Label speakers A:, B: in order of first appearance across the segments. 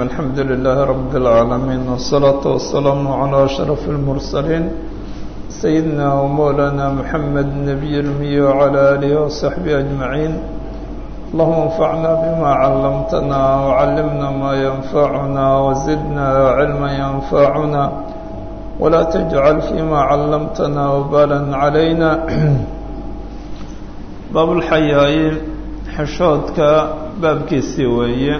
A: الحمد لله رب العالمين والصلاة والسلام على أشرف المرسلين سيدنا ومولانا محمد النبي المي وعلى آله وصحبه أجمعين اللهم انفعنا بما علمتنا وعلمنا ما ينفعنا وزدنا علما ينفعنا ولا تجعل فيما علمتنا وبالا علينا باب الحياء xishoodka baabkiisii weeye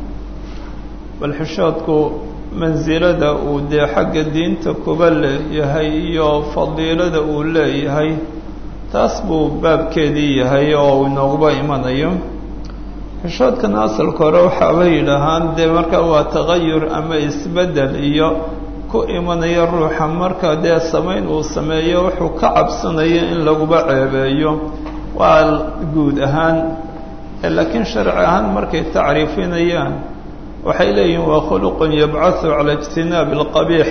A: bal xishoodku mansilada uu dee xagga diinta kuba leeyahay iyo fadiilada uu leeyahay taas buu baabkeedii yahay oo uu inooguba imanayo xishoodkana asalka hore waxaaba yidhaahaan dee marka waa tagayur ama isbeddel iyo ku imanaya ruuxa marka dee samayn uu sameeyo wuxuu ka cabsanayo in laguba ceebeeyo waa guud ahaan laakiin sharci ahaan markay tacriifinayaan waxay leeyihin waa khuluqun yabcahu cala ijtinaabi alqabiix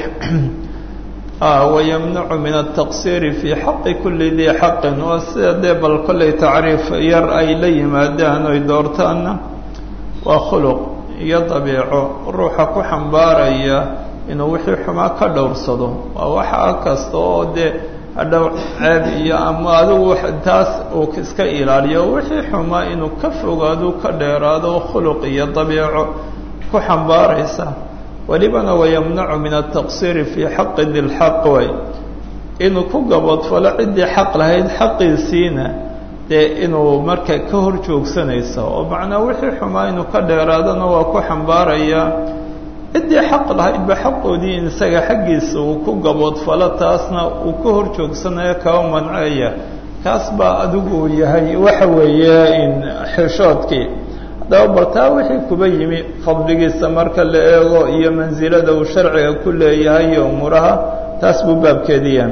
A: wayamnacu min altaqsiiri fii xaqi kulli dii xaqin waa sida dee bal kollay tacriif yar ay la yimaadaan oy doortaanna waa khuluq iyo dabiico ruuxa ku xambaaraya inuu wixii xumaa ka dhowrsado waa waxa kasta oo dee hadhow ceeb iyo ama adigu taas uu iska ilaaliyo wixii xumaa inuu ka fogaado ka dheeraado khuluq iyo dabiico ku xambaaraysa welibana wayamnacu min altaqsiiri fii xaqi dilxaq way inuu ku gaboodfalo ciddii xaq lahayd xaqiisiina dee inuu marka ka hor joogsanayso oo macnaa wixii xumaa inuu ka dheeraadona waa ku xambaaraya ciddii xaq lahaydba xaqoodii in isaga xaggiisa uu ku gaboodfalo taasna uu ka hor joogsanayo kaba manceeya kaas baa adigu yahay waxa weeye in xishoodkii haddaba bartaa wixii kuba yimi fadligiisa marka la eego iyo mansilada uu sharciga ku leeyahay iyo umuuraha taas buu baabkeediya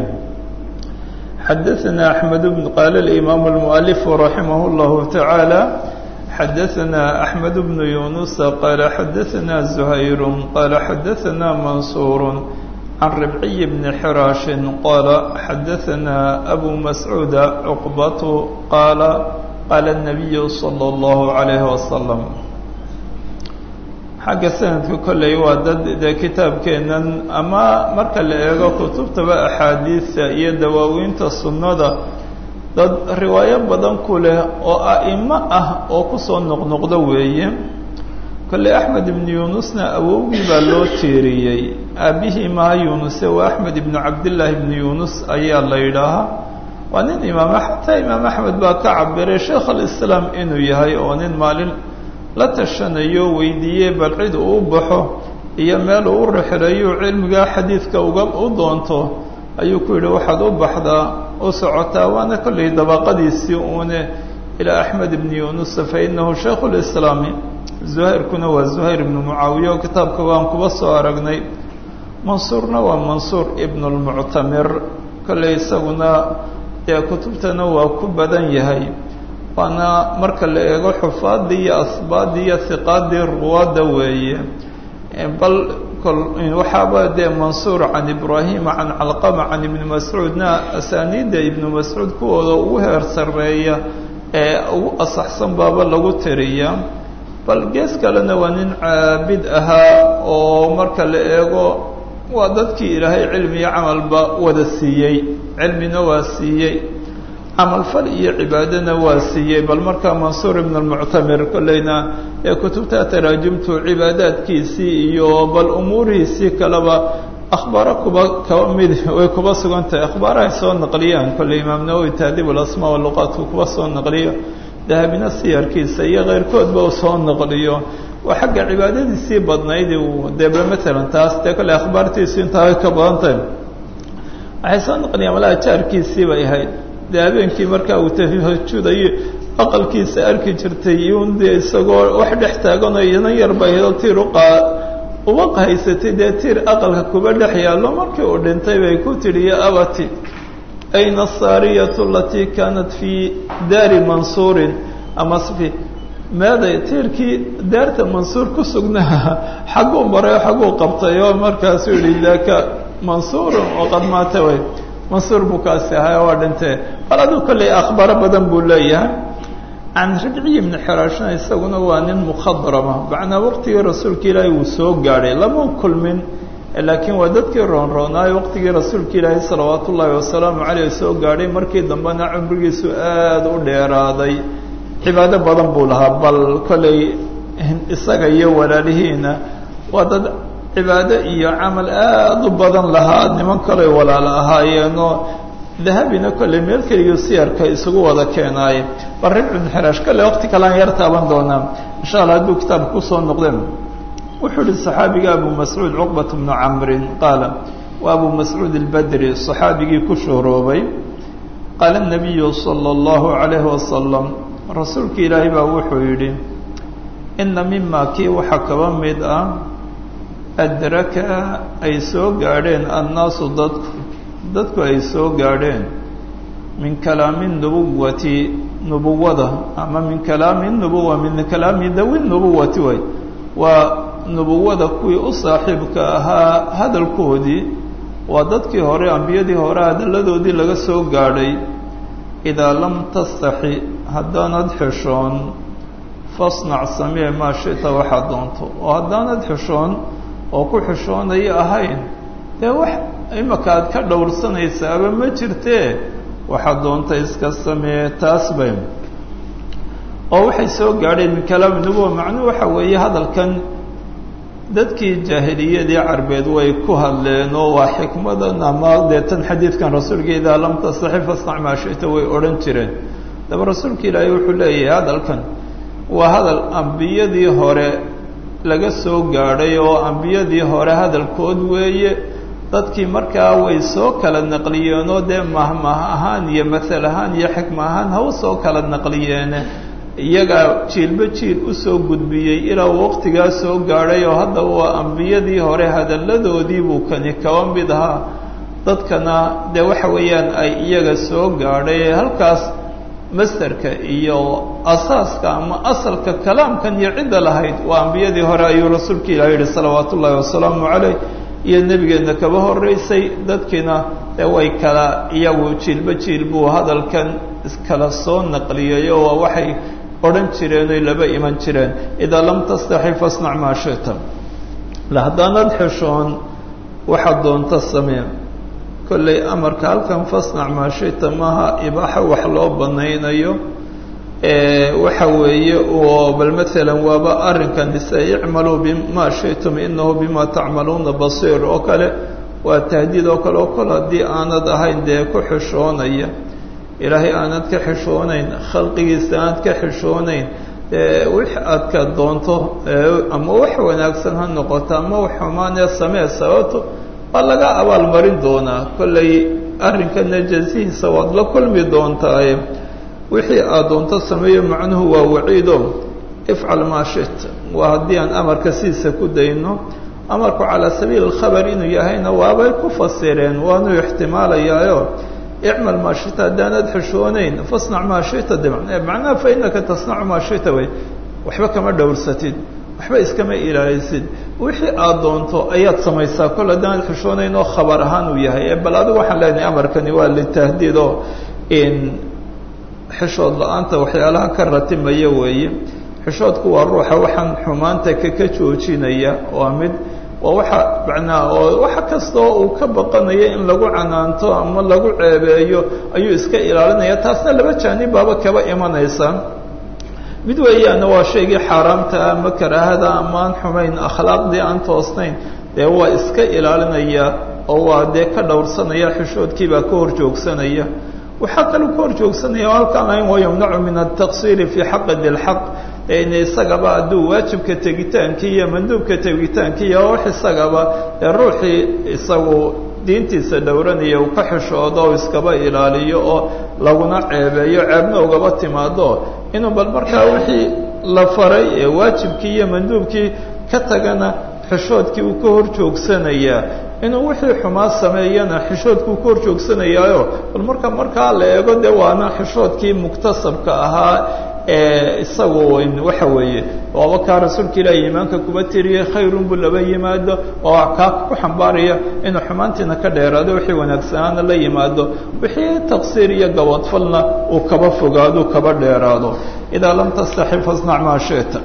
A: xadaثna أحmed bn qaala الإimaam الmuؤalif raximah الlahu taعaalى xadaثna أحmed بن يuنuس qال xadaثna زhayr qال xadaثna maنsuur عan ربعي بن xrاaش qال xadaثna أbو مسعوud cqبة qال qاla النبي صلى الله عليه وسلم xagga sanadka kolley waa dad dee kitaabkeenan ama marka la eego kutubtaba axaadiista iyo dawaawiinta sunnada dad riwaayo badan ku leh oo a'imo ah oo kusoo noqnoqdo weeye kolley axmed ibnu yuunusna awowgii baa loo tiiriyey aabbihii maha yuunuse waa axmed ibnu cabdillaahi ibnu yuunus ayaa la yidhaahaa waa nin imaam xataa imaam axmed baa ka cabiray sheekh alislaam inuu yahay oo nin maalin la tashanayo weydiiyey bal cid uu baxo iyo meel uu u rixirayo cilmigaa xadiidka uga u doonto ayuu ku yidhi waxaad u baxdaa u socotaa waana kollay dabaqadiisii uune ilaa axmed ibni yunusa fa inahu shaykhu lislaami zuhayrkuna waa zuhayr ibnu mucaawiya oo kitaabka waan kuba soo aragnay mansuurna waa mansuur ibnu lmuctamir kollay isaguna dee kutubtana waa ku badan yahay waana marka la eego xufaadii iyo asbaadii iyo hiqaadii ruwaadda weeye bal waxaaba dee mansuur can ibraahima can calqama can ibni mascuudna asaaniidda ibnu mascuud kuwooda ugu heer sarreeya ee ugu asaxsan baaba lagu tiriya bal gees kalena waa nin caabid ahaa oo marka la eego waa dadkii ilaahay cilmi iyo camalba wada siiyey cilmina waa siiyey camalfal iyo cibaadana waa siiyey bal markaa mansuur ibn almuctamir kolleyna ee kutubta taraajumtu cibaadaadkiisii iyo bal umuurihiisii kaleba akhbaaro kuba kaba mid way kuba sugan tahay akhbaarahay soo naqliyaan kolley imaam nawowi tahdib alasmaa waluqaatku kuba soo naqliyo dahabina siyarkiisa iyo keyrkoodba uu soo naqliyo waa xagga cibaadadiisii badnayd uu debe matalan taas dee kolley akhbaartiisu intaa way ka badan tahay waxay soo naqliyaan malaha jaarkiisii bay ahayd dee habeenkii markaa uu tahajudayo aqalkiisa arki jirtay iyun dee isagoo wax dhex taaganoo inan yar bay hedo tiir uqaa uba haysatay dee tiir aqalka kuba dhex yaallo markii uu dhintay bay ku tidhi ya abati ayna asaariyatu alatii kaanat fii daari mansuurin ama fi meeday tiirkii daarta mansuur ku sugnaa xagguu maray xagguu qabtay oo markaasuu yihi daaka mansuurun oo qad maata way mansuur buu kaasi ahaa waa dhintee bal aduu kolley akhbaaro badan buu leeyahay can ribciyi bni xiraashna isaguna waa nin mukhadrama macnaa waqtigii rasuulka ilaahay uu soo gaadhay lama kulmin laakiin waa dadkii roonroonaayo waqtigii rasuulka ilaahay salawaatu ullaahi wasalaamu caleyh soo gaadhay markii dambena cumrigiisu aada u dheeraaday cibaado badan buu lahaa bal kollay isaga iyo walaalihiina waa dad cibaado iyo camal aada u badan lahaa niman kaley walaalo ahaayeenoo dahabina kolley meel keligiu siyarka isugu wada keenaaye bal ribci bn xiraash kolley waqti kalean yar taaban doonaa insha allah hadduu kitaabka kusoo noqdeen wuxuu ihi صaxaabiga abu mascuud cuqbat bnu camrin qaala wa abu mascuud اlbadri صaxaabigii ku shuhroobay qaala الnabiyu salى اllahu عalayhi wasalam rasuulka ilaahay baa wuxuu yidhi ina mima kii waxaa kaba mid ah adraka ay soo gaadheen annaasu dadku dadku ay soo gaadheen min kalaami nubuwati nubuwada ama min kalaami nubuwa min kalaami dawi nubuwati way waa nubuwada kuwii u saaxiibka ahaa hadalkoodii waa dadkii hore ambiyadii hore hadalladoodii laga soo gaadhay idaa lam tastaxi haddaanad xishoon fasnac samee maa shita waxaad doonto oo haddaanad xishoon oo ku xishoonayo ahayn dee wax imaka aad ka dhowrsanaysaaba ma jirtee waxaad doonta iska samee taas bay oo waxay soo gaadheen min kalaami nubuwa macnuhu waxa weeye hadalkan dadkii jaahiliyadii carbeed way ku hadleen oo waa xikmadan ama dee tan xadiidkan rasuulka idaa lam tastaxi fasnac maa shita way odhan jireen daba rasuulka ilaahay wuxuu leeyahay hadalkan waa hadal ambiyadii hore laga soo gaadhay oo ambiyadii hore hadalkood weeye dadkii markaa way soo kala naqliyeenoo dee mahmah ahaan iyo masal ahaan iyo xikma ahaan haw soo kala naqliyeene iyagaa jiilba jiil usoo gudbiyey ilaa waqtigaa soo gaadhay oo hadda waa ambiyadii hore hadalladoodii buu kani kaba mid ahaa dadkana dee waxa weeyaan ay iyaga soo gaadhay ee halkaas masderka iyo asaaska ama asalka kalaamkan iyo cidda lahayd waa ambiyadii hore ayuu rasuulka ilaah yihi salawaatu ullaahi wasalaamu caleyh iyo nebigeenna kaba horeysay dadkiina dee way kala iyagu jiilba jiil buu hadalkan iskala soo naqliyay oo waa waxay odhan jireen oy laba iman jireen idaa lam tastaxi fasnac maa shita haddaanad xishoon waxaad doonta samee kollay amarka halkan fasnac maa shita maaha ibaaxa wax loo banaynayo waxa weeye oo bal maalan waaba arrinkan ise icmaluu bima shitum inahu bima tacmaluuna basiir oo kale waa tahdiid oo kale oo kol haddii aanad ahayn dee ku xishoonaya ilaahay aanad ka xishoonayn khalqigiisa aanad ka xishoonayn wix aad ka doonto ama wax wanaagsan ha noqoto ama wax xumaanee samee sababto waa laga abaalmarin doonaa kollay arrinkana jazihiisa waad la kulmi doontaaye wixii aad doonto sameeyo macnuhu waa waciido ifcal maa shit waa haddii aan amarka sidiisa ku dayno amarku calaa sabiili alkhabar inuu yahayna waabay ku fasireen waanuu ixtimaalayaayo icmal maa shita haddaanad xishoonayn fasnac maa shita de macnaha fa inaka tasnacu maa shita wey waxba kama dhowrsatid waxba iskama ilaalisid wixii aad doonto ayaad samaysaa kol haddaanad xishoonayn oo khabar ahaan uu yahay ee bal adigu waxaan leenahay amarkani waa litahdiid oo in xishood la-aanta waxyaalaha ka ratimaya weeye xishoodku waa ruuxa waxaan xumaanta kaka joojinaya waa mid waa waxa macnaa oo wax kastoo uu ka baqanayo in lagu canaanto ama lagu ceebeeyo ayuu iska ilaalinaya taasna laba jaanib baaba kaba imanaysa mid weeyaana waa shaygii xaaraamta ah ama karaahada ama aan xumayn akhlaaqdii aan toosnayn dee waa iska ilaalinaya oo waa dee ka dhowrsanaya xishoodkiibaa ka hor joogsanaya waxaa kaloo ka hor joogsanaya oo halkaan ahayn wa yumnacu min altaqsiiri fii xaqi dilxaq in isagaba hadduu waajibka tegitaankii iyo manduubka tegitaankii iyo wax isagaba dee ruuxii isagu diintiisa dhowranaya uu ka xishoodo o iskaba ilaaliyo oo laguna ceebeeyo ceebna ugaba timaado inuu bal markaa wixii la faray ee waajibkii iyo manduubkii ka tagana xishoodkii uu ka hor joogsanayaa inuu wixii xumaa sameeyana xishoodkuu ka hor joogsanayaayo bal marka markaa la eego dee waana xishoodkii muktasabka ahaa isagu waxa weeye waaba kaa rasuulka ilaahi iimaanka kuba tiriyey khayrun buu laba yimaado oo kaa ku xambaaraya inuu xumaantiina ka dheeraado wixii wanaagsanaana la yimaado wixii taqsiir iyo gabadfalna uu kaba fogaado kaba dheeraado idaa lam tastaxi fasnac maa shita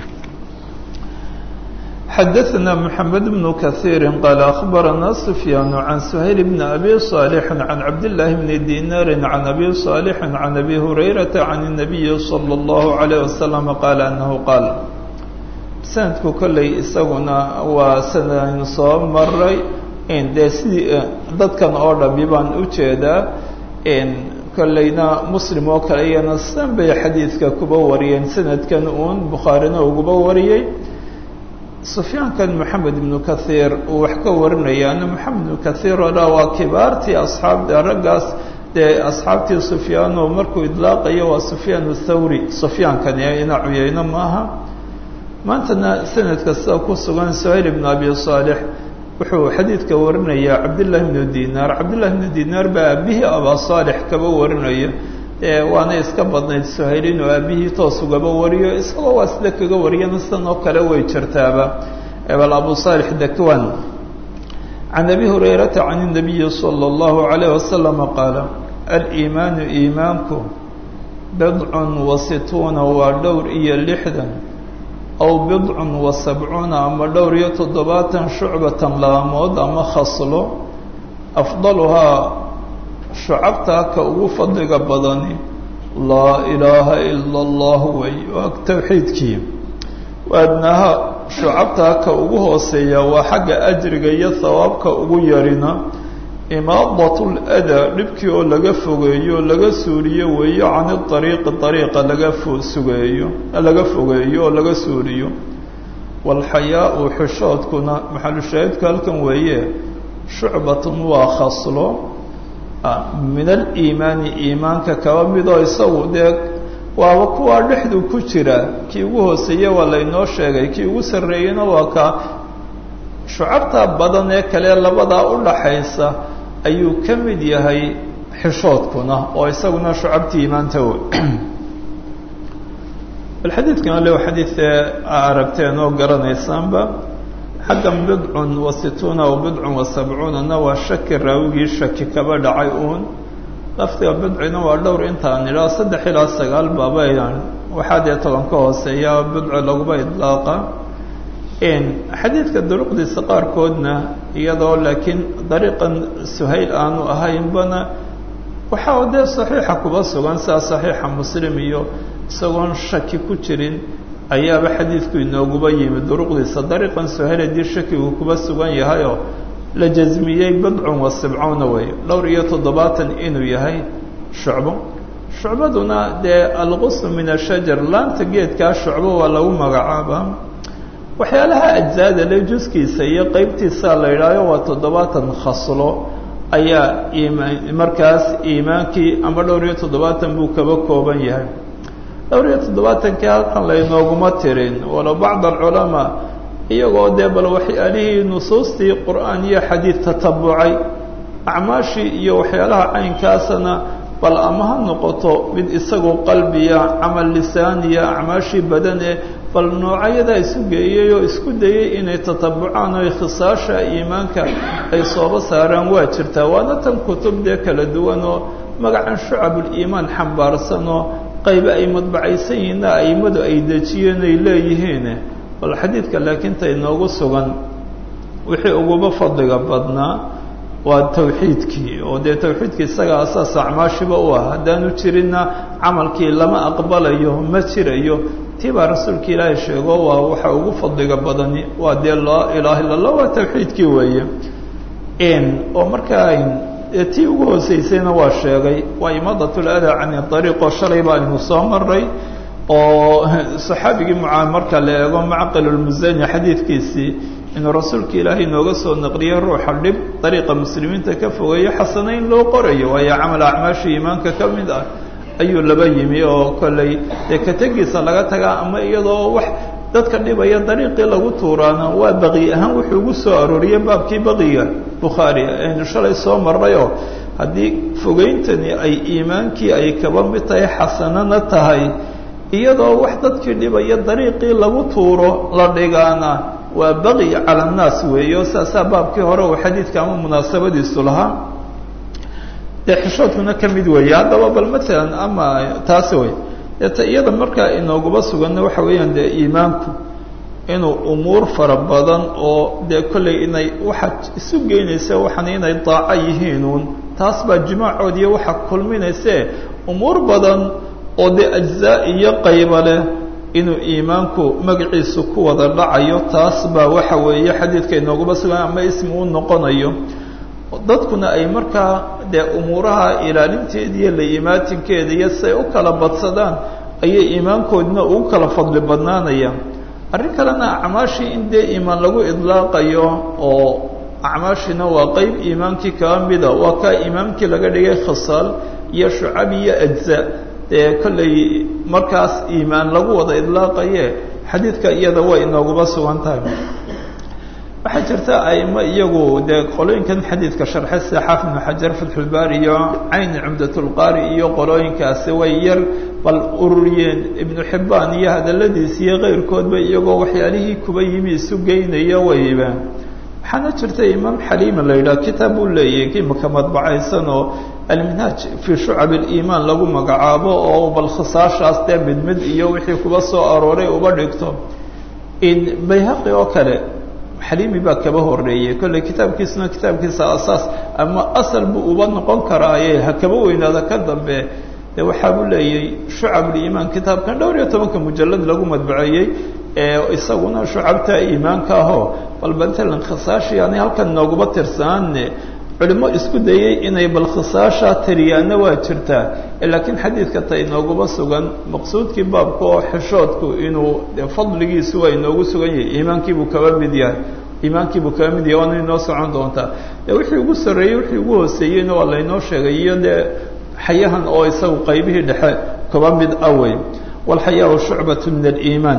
A: xadaثna mحamed بن kaثيiri qال أخbarana سfyaan عan سhayl بn أbي صاalح عan cabdاللahi بn dinar عan أbي صاalح عan أbي هurayraةa عan النabiyi slى الlaه عalيه وasلم qaal أnahu qaal sanadku kolley isaguna waa sanadaynu soo maray dee sidii dadkan oo dhami baan ujeedaa kolleyna muslim oo kale iyana san bay xadiidka kuba wariyeen sanadkan uun bukhaarina uguba wariyey sufyaankan moxamed ibnu kahiir uu wax ka warinayaana moxamed ibnu kahiir oo dha waa kibaartii asxaabta raggaas dee asxaabtii sufyaano markuu idlaaqayo waa sufyaan thawri sufyaankani ina cuyeyno maaha maantana sanadka sida ku sugan suhayl ibnu abi saalix wuxuu xadiidka warinayaa cabdillahi bnu dinaar cabdillahi bnu dinaar baa aabihii abaa saalix kaba warinaya waana iska badnayd suhayl inuu aabihii toos ugaba wariyo isagoo waa sida kaga wariyana sidan oo kale way jirtaaba bal abu saalix dakwan can abi hurayrata can الnabiyi salى اllahu عalayh wasalama qaala aliimaanu iimaanku bidcun wa situuna waa dhowr iyo lixdan aw bidcun wa sabcuuna ama dhowr iyo toddobaatan shucbatan laamood ama khaslo afdaluhaa shucabtaa ka ugu fadliga badani laa ilaaha ila allah wey waa towxiidkii waadnaha shucabtaa ka ugu hooseeya waa xagga ajriga iyo hawaabka ugu yarina imaadat ladaa dhibkii oo laga fogeeyo laga suuriyo weeyo can iariiqi ariiqa laga sugeeyo laga fogeeyo oo laga suuriyo waalxayaau xishoodkuna maxalushaahidku halkan weeye shucbatun waa khaslo min aliimaani iimaanka kaba midoo isagu dee waaba kuwaa dhexdu ku jira kii ugu hooseeye waa laynoo sheegay kii ugu sarreeyeyna waa ka shucabta badan ee kale labadaa u dhaxaysa ayuu ka mid yahay xishoodkuna oo isaguna shucabtii iimaanta w bal xadiidkan le xadiidee aragteen oo garanaysaanba xaggan bidcun wa situuna aw bidcun wa sabcuunana waa shaki raawigii shaki kaba dhacay uun laftiga bidcina waa dhowr intaan idhaa saddex ilaa sagaal baabayaan waxaa dee toban ka hooseeya bidco laguba idlaaqa xadiidka duruqdiisa qaarkoodna iyadoo laakiin dariiqan suhayl aanu ahaynbana waxaa dee saxiixa kuba sugan sidaa saxiixa muslim iyo isagoon shaki ku jirin ayaaba xadiidku inooguba yimi duruqdiisa dariiqan suhayl haddii shakigu kuba sugan yahayoo la jasmiyey bidcun wa sibcuuna wey dhowr iyo toddobaatan inuu yahay shucbo shucbaduna dee alqusm min ashajar laanta geedkaa shucbo waa lagu magacaabaa waxyaalaha ajzaada le juskiisa iyo qeybtiisa la yidhahyo waa toddobaatan khaslo ayaa iimaan markaas iimaankii ama dhowr iyo toddobaatan buu kaba kooban yahay dhowr iyo toddobaatankii halkan laynooguma tirin walow bacd alculamaa iyagoo dee bal waxyaalihii nusuustii qur'aan iyo xadiid tatabucay acmaashii iyo waxyaalaha caynkaasana bal ama ha noqoto mid isagoo qalbiya camal lisaaniya acmaashii badane bal noocayadaa isu geeyey oo isku dayey inay tatabucaan oo khisaasha iimaanka ay sooba saaraan waa jirtaa waana tan kutub dee kala duwan oo magacan shucabuliimaan xambaarsan oo qaybe ay madbacaysan yihiinna aimadu ay dejiyeen ay leeyihiin bal xadiidka laakiin ta inoogu sugan wixii uguba fadliga badnaa waa tawxiidkii oo dee tawxiidkii isaga asaas acmaashiba u ah haddaanu jirinna camalkii lama aqbalayo ma jirayo tii baa rasuulka ilaahay sheego waa waxa ugu fadliga badani waa dee laa ilaaha illa allah waa tawxiidkii weeye oo markaa tii ugu hooseysayna waa sheegay waa imaadat ladaa cani ariiqoo shalay baa aynu soo maray oo saxaabigii mucaa marka la eego macqil lmusani xadiidkiisii inuu rasuulka ilaahay inooga soo naqliyey ruuxa dhib dariiqa muslimiinta ka fogeeyo xasanayn loo qorayo waayo camal acmaasha iimaanka ka mid ah ayuu laba yimi oo kolley dee kategiisa laga tagaa ama iyadoo wax dadka dhibaya dariiqii lagu tuuraana waa baqi ahaan wuxuu ugu soo arooriyey baabkii baqiga bukhaari aynu shalay soo marnayoo haddii fogeyntani ay iimaankii ay kaba mid tahay xasanana tahay iyadoo wax dadkii dhibaya dariiqii lagu tuuro la dhigaana waa baqi cala annaas weeyo saasaa baabkii hore uu xadiidka ama munaasabadiisu lahaa dee xishoodkuna ka mid weeye haddaba bal matalan ama taasi wey deeta iyada markaa inooguba suganna waxa weeyaan dee iimaanku inuu umuur fara badan oo dee kollay inay waxaad isu geynaysa waxaan inay daaco yihiinuun taas baa jimaacood iyo waxa kulminaysee umuur badan oo dee ajzaa iyo qayba leh inuu iimaanku magaciisu ku wada dhacayo taas baa waxa weeye xadiidka inooguba sugan ama ismi u noqonayo dadkuna ay markaa dee umuuraha ilaalinteeda iyo la-imaatinkeeda iyo siay u kala badsadaan ayay iimaankoodina ugu kala fadli badnaanayaan arrin kalena acmaashii in dee iimaan lagu idlaaqayo oo acmaashina waa qeyb iimaankii kaa mida waa kaa iimaamkii laga dhigay khisaal iyo shucab iyo ajza dee kollay markaas iimaan lagu wada idlaaqaye xadiidka iyada way inooguba sugan tahay waxaa jirta aimo iyagu dee qolooyinkan xadiidka sharxay sida xaafid ibnu xajar fatxulbaari iyo cayni cumdatulqaari iyo qolooyinkaasi way yar bal ururiyeen ibnu xibbaan iyo hadaladiisi iyo keyrkoodba iyagoo waxyaalihii kuba yimi isu geynaya wayba waxaana jirta imaam xaliima la yidhaha kitaab uu leeyahay kimaka madbacaysan oo alminhaaj fii shucab aliimaan lagu magacaabo oo bal khisaashaas dee mid mid iyo wixii kuba soo arooray uba dhigto in bayhaqi oo kale xaliimi baa kaba horeeyey kolley kitaabkiisuna kitaabkiisa asaas ama asal buu uba noqon karaaye ha kaba weynaada ka dambe de waxaa buu leeyay shucabuliimaan kitaabkan dhowr iyo tobanka mujalad lagu madbaceeyey ee isaguna shucabta iimaanka ahoo bal matalan khisaashii ani halkan nooguba tirsanaane culimo isku dayey inay bal khisaasha tiriyaana waa jirtaa laakiin xadiidka ta inooguba sugan maqsuudkii baabka oo xishoodku inuu fadligiisu waa inoogu sugan yahay iimaankiibuu kaba mid yahay iimaankiibuu kaba mid yahay waana inoo socon doontaa de wixii ugu sarreeyey wixii ugu hooseeyeyna waa laynoo sheegay iyo dee xayahan oo isagu qaybihii dhexe kaba mid awey walxayaau shucbatu min aliimaan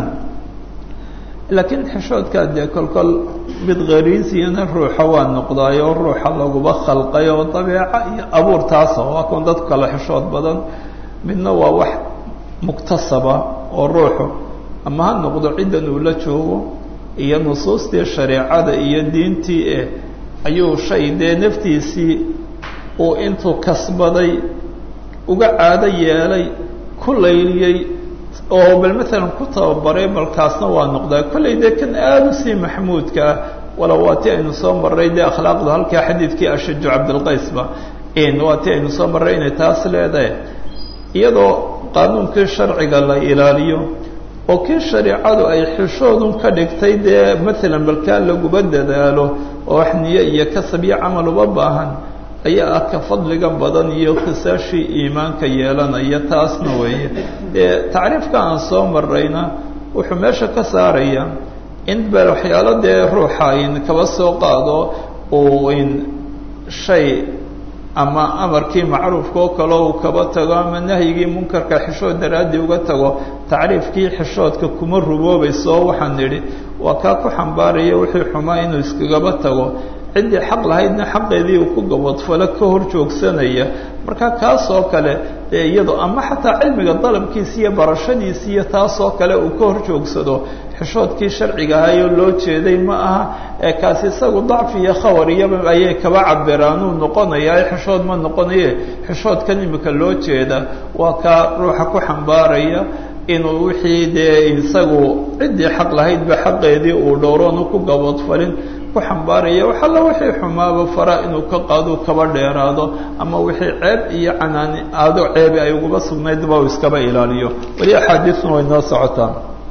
A: laakiin xishoodkaa dee kolkol mid khariisiyana ruuxa waa noqdaayoo ruuxa laguba khalqay oo dabeeco iyo abuur taasa waa kuwan dadku kale xishood badan midna waa wax muktasaba oo ruuxu ama ha noqdo ciddan uu la joogo iyo nusuustii shareecada iyo diintii eh ayuu shay dee naftiisii uu intuu kasbaday uga caado yeelay ku layliyey oo bal maalan ku tababaray balkaasna waa noqdaa kollay dee kan aada usii maxmuudka ah wala waa ti aynu soo marray dee akhlaaqda halkaa xadiidkii ashaju cabdilqaysba waa ti aynu soo marray inay taas leedahay iyadoo qaanuunkii sharciga la ilaaliyo oo kii shareicadu ay xishoodun ka dhigtay dee maalan balkaa laguba dadaalo oo wax niyo iyo kasab iyo camal uba baahan ayaa ah ka fadliga badan iyo khisaashii iimaanka yeelanaya taasna weeye dee tacriifka aan soo marrayna wuxuu meesha ka saaraya in ba waxyaalo dee ruuxa in kaba soo qaado uu in shay ama amarkii macruufka oo kale uu kaba tago ama nahyigii munkarka xishood daraaddii uga tago tacriifkii xishoodka kuma ruboobayso waxaan nidhi waa kaa ku xambaaraya wixii xumaa inuu iskagaba tago ciddii xaq lahaydna xaqeedii uu ku gabadfalo ka hor joogsanaya marka kaasoo kale dee iyado ama xataa cilmiga dalabkiisa iyo barashadiisa iyo taasoo kale uu ka hor joogsado xishoodkii sharciga ahayoo loo jeeday ma aha ee kaasi isagu dacfi iyo khawar iyaba ayay kaba cabiraanuu noqonayaa xishood ma noqonaye xishoodkan imika loo jeeda waa kaa ruuxa ku xambaaraya inuu wixii dee isagu ciddii xaq lahaydba xaqeedii uu dhowroonu ku gabadfalin xambaaraya wax alla wixii xumaaba fara inuu ka qaado kaba dheeraado ama wixii ceeb iyo canaani aado ceebi ay uguba sugnaydba uu iskaba ilaaliyo weli axaadiisuna way noo socotaa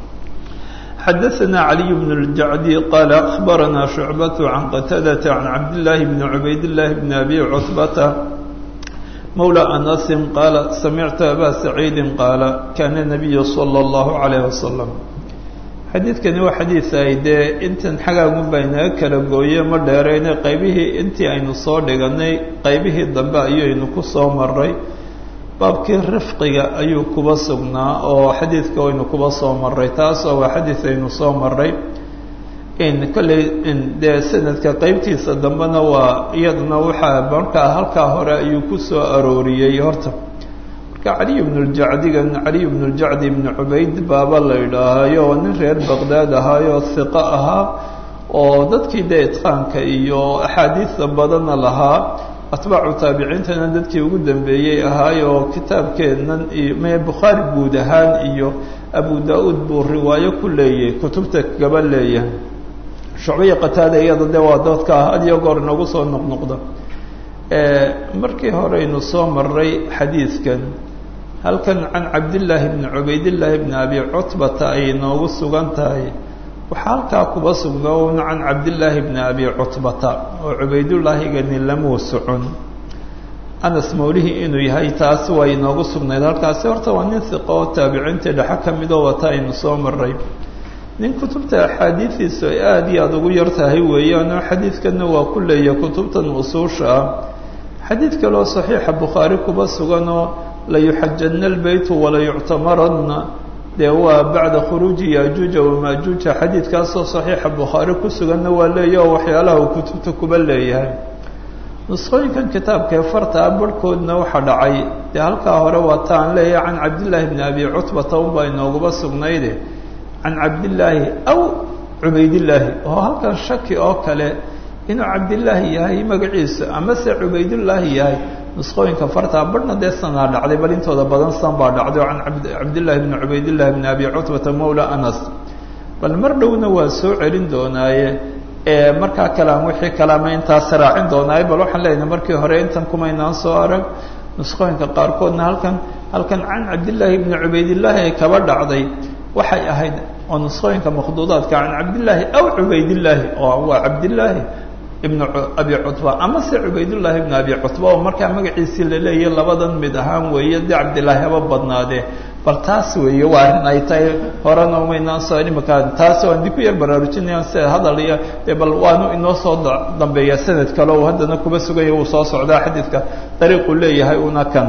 A: xadaثna عaliي بن الجacدي qال أخbarana شhuعبة عan qتadة عan cabdاللahi بn عubayd اللahi بn أbي cتبة mولى أنس qاala samictu abا سacيidi qاala kana النabiy slى الlaه عليه وsلم xadiidkani waa xadiid ay dee intan xagaagun baa inaga kala gooye ma dheerayne qaybihii intii aynu soo dhiganay qaybihii dambe ayaynu ku soo maray baabkii rifqiga ayuu kuba sugnaa oo xadiidka waynu kuba soo maray taasoo waa xadiid aynu soo maray in kolley dee sanadka qeybtiisa dambena waa iyaduna waxaa markaa halkaa hore ayuu ku soo arooriyey horta marka caliy bnu ljacdigan caliy bnu ljacdi ibnu cubayd baaba la idhaahayo oo nin reer baqdaad ahaayo hiqo ahaa oo dadkii dee itqaanka iyo axaadiista badanna lahaa atbaacu taabiciintana dadkii ugu dambeeyey ahaayo oo kitaabkeennan iyo me bukhaari guud ahaan iyo abu da-uud buu riwaayo ku leeyahay kutubta gaba leeyahay shucbiya qataada iyada de waa dadka ah had iyo goor inagu soo noqnoqda markii horeynu soo maray xadiidkan halkan can cabdillaahi bni cubaydillaahi bni abi cutbata ay noogu sugan tahay waxaa halkaa kuba sugnoon can cabdillaahi bni abi cutbata oo cubaydullaahigani lamuu socon anas mawlihii inuu yahay taas waa inoogu sugnayd halkaasi horta waa nin hiqo oo taabiciintii dhexe ka midoo wata aynu soo maray nin kutubta axaadiidiisu ay aada iyo aada ugu yar tahay weeyaanoo xadiidkanna waa ku leeya kutubtan usuusha ah xadiid kaloo saxiixa bukhaari kuba suganoo layuxajanna albeytu walayuctamaranna dee waa bacda khuruuji yaajuuja wamaajuuja xadiidkaasoo saxiixa bukhaari ku suganna waa leeya oo waxyaalaha uu kutubta kuba leeyahay nusqooyinkan kitaabkaee fartaa barhkoodna waxaa dhacay dee halkaa hore waa ta aan leeyahay can cabdillaahi bni abi cutbata unbaa inooguba sugnayde can cabdillaahi aw cubaydillaahi oo halkan shaki oo kale inuu cabdillaahi yahay magaciisa amase cubaydullaahi yahay nusqooyinka fartaa barhna dee sanaa dhacday bal intooda badan san baa dhacday oo can cabdillahi bni cubaydillahi bni abi cutbata mawla anas bal mar dhowna waa soo celin doonaaye markaa kalean wixii kaleama intaas raacin doonaaye bal waxaan leenahay markii hore intan kumaynaan soo arag nusqooyinka qaarkoodna halkan halkan can cabdillaahi bni cubaydillaahi ay kaba dhacday waxay ahayd oo nusqooyinka makhduudaadka can cabdillaahi aw cubaydillaahi oo waa cabdillaahi ibnu abi cutba ama se cubaydullaahi ibnu abi cutba oo markaa magaciisii la leeyahy labadan mid ahaan weeye dee cabdillaahi haba badnaadee bal taas weeye waa arrin ay tahay horena umaynaan soo imika taas waan dib ku yar baraarujinaya sida hadal iyo dee bal waanu inoo soo dambeeya sanad kale oo haddana kuba sugaya uu soo socdaa xadiidka dariiquu leeyahay una kan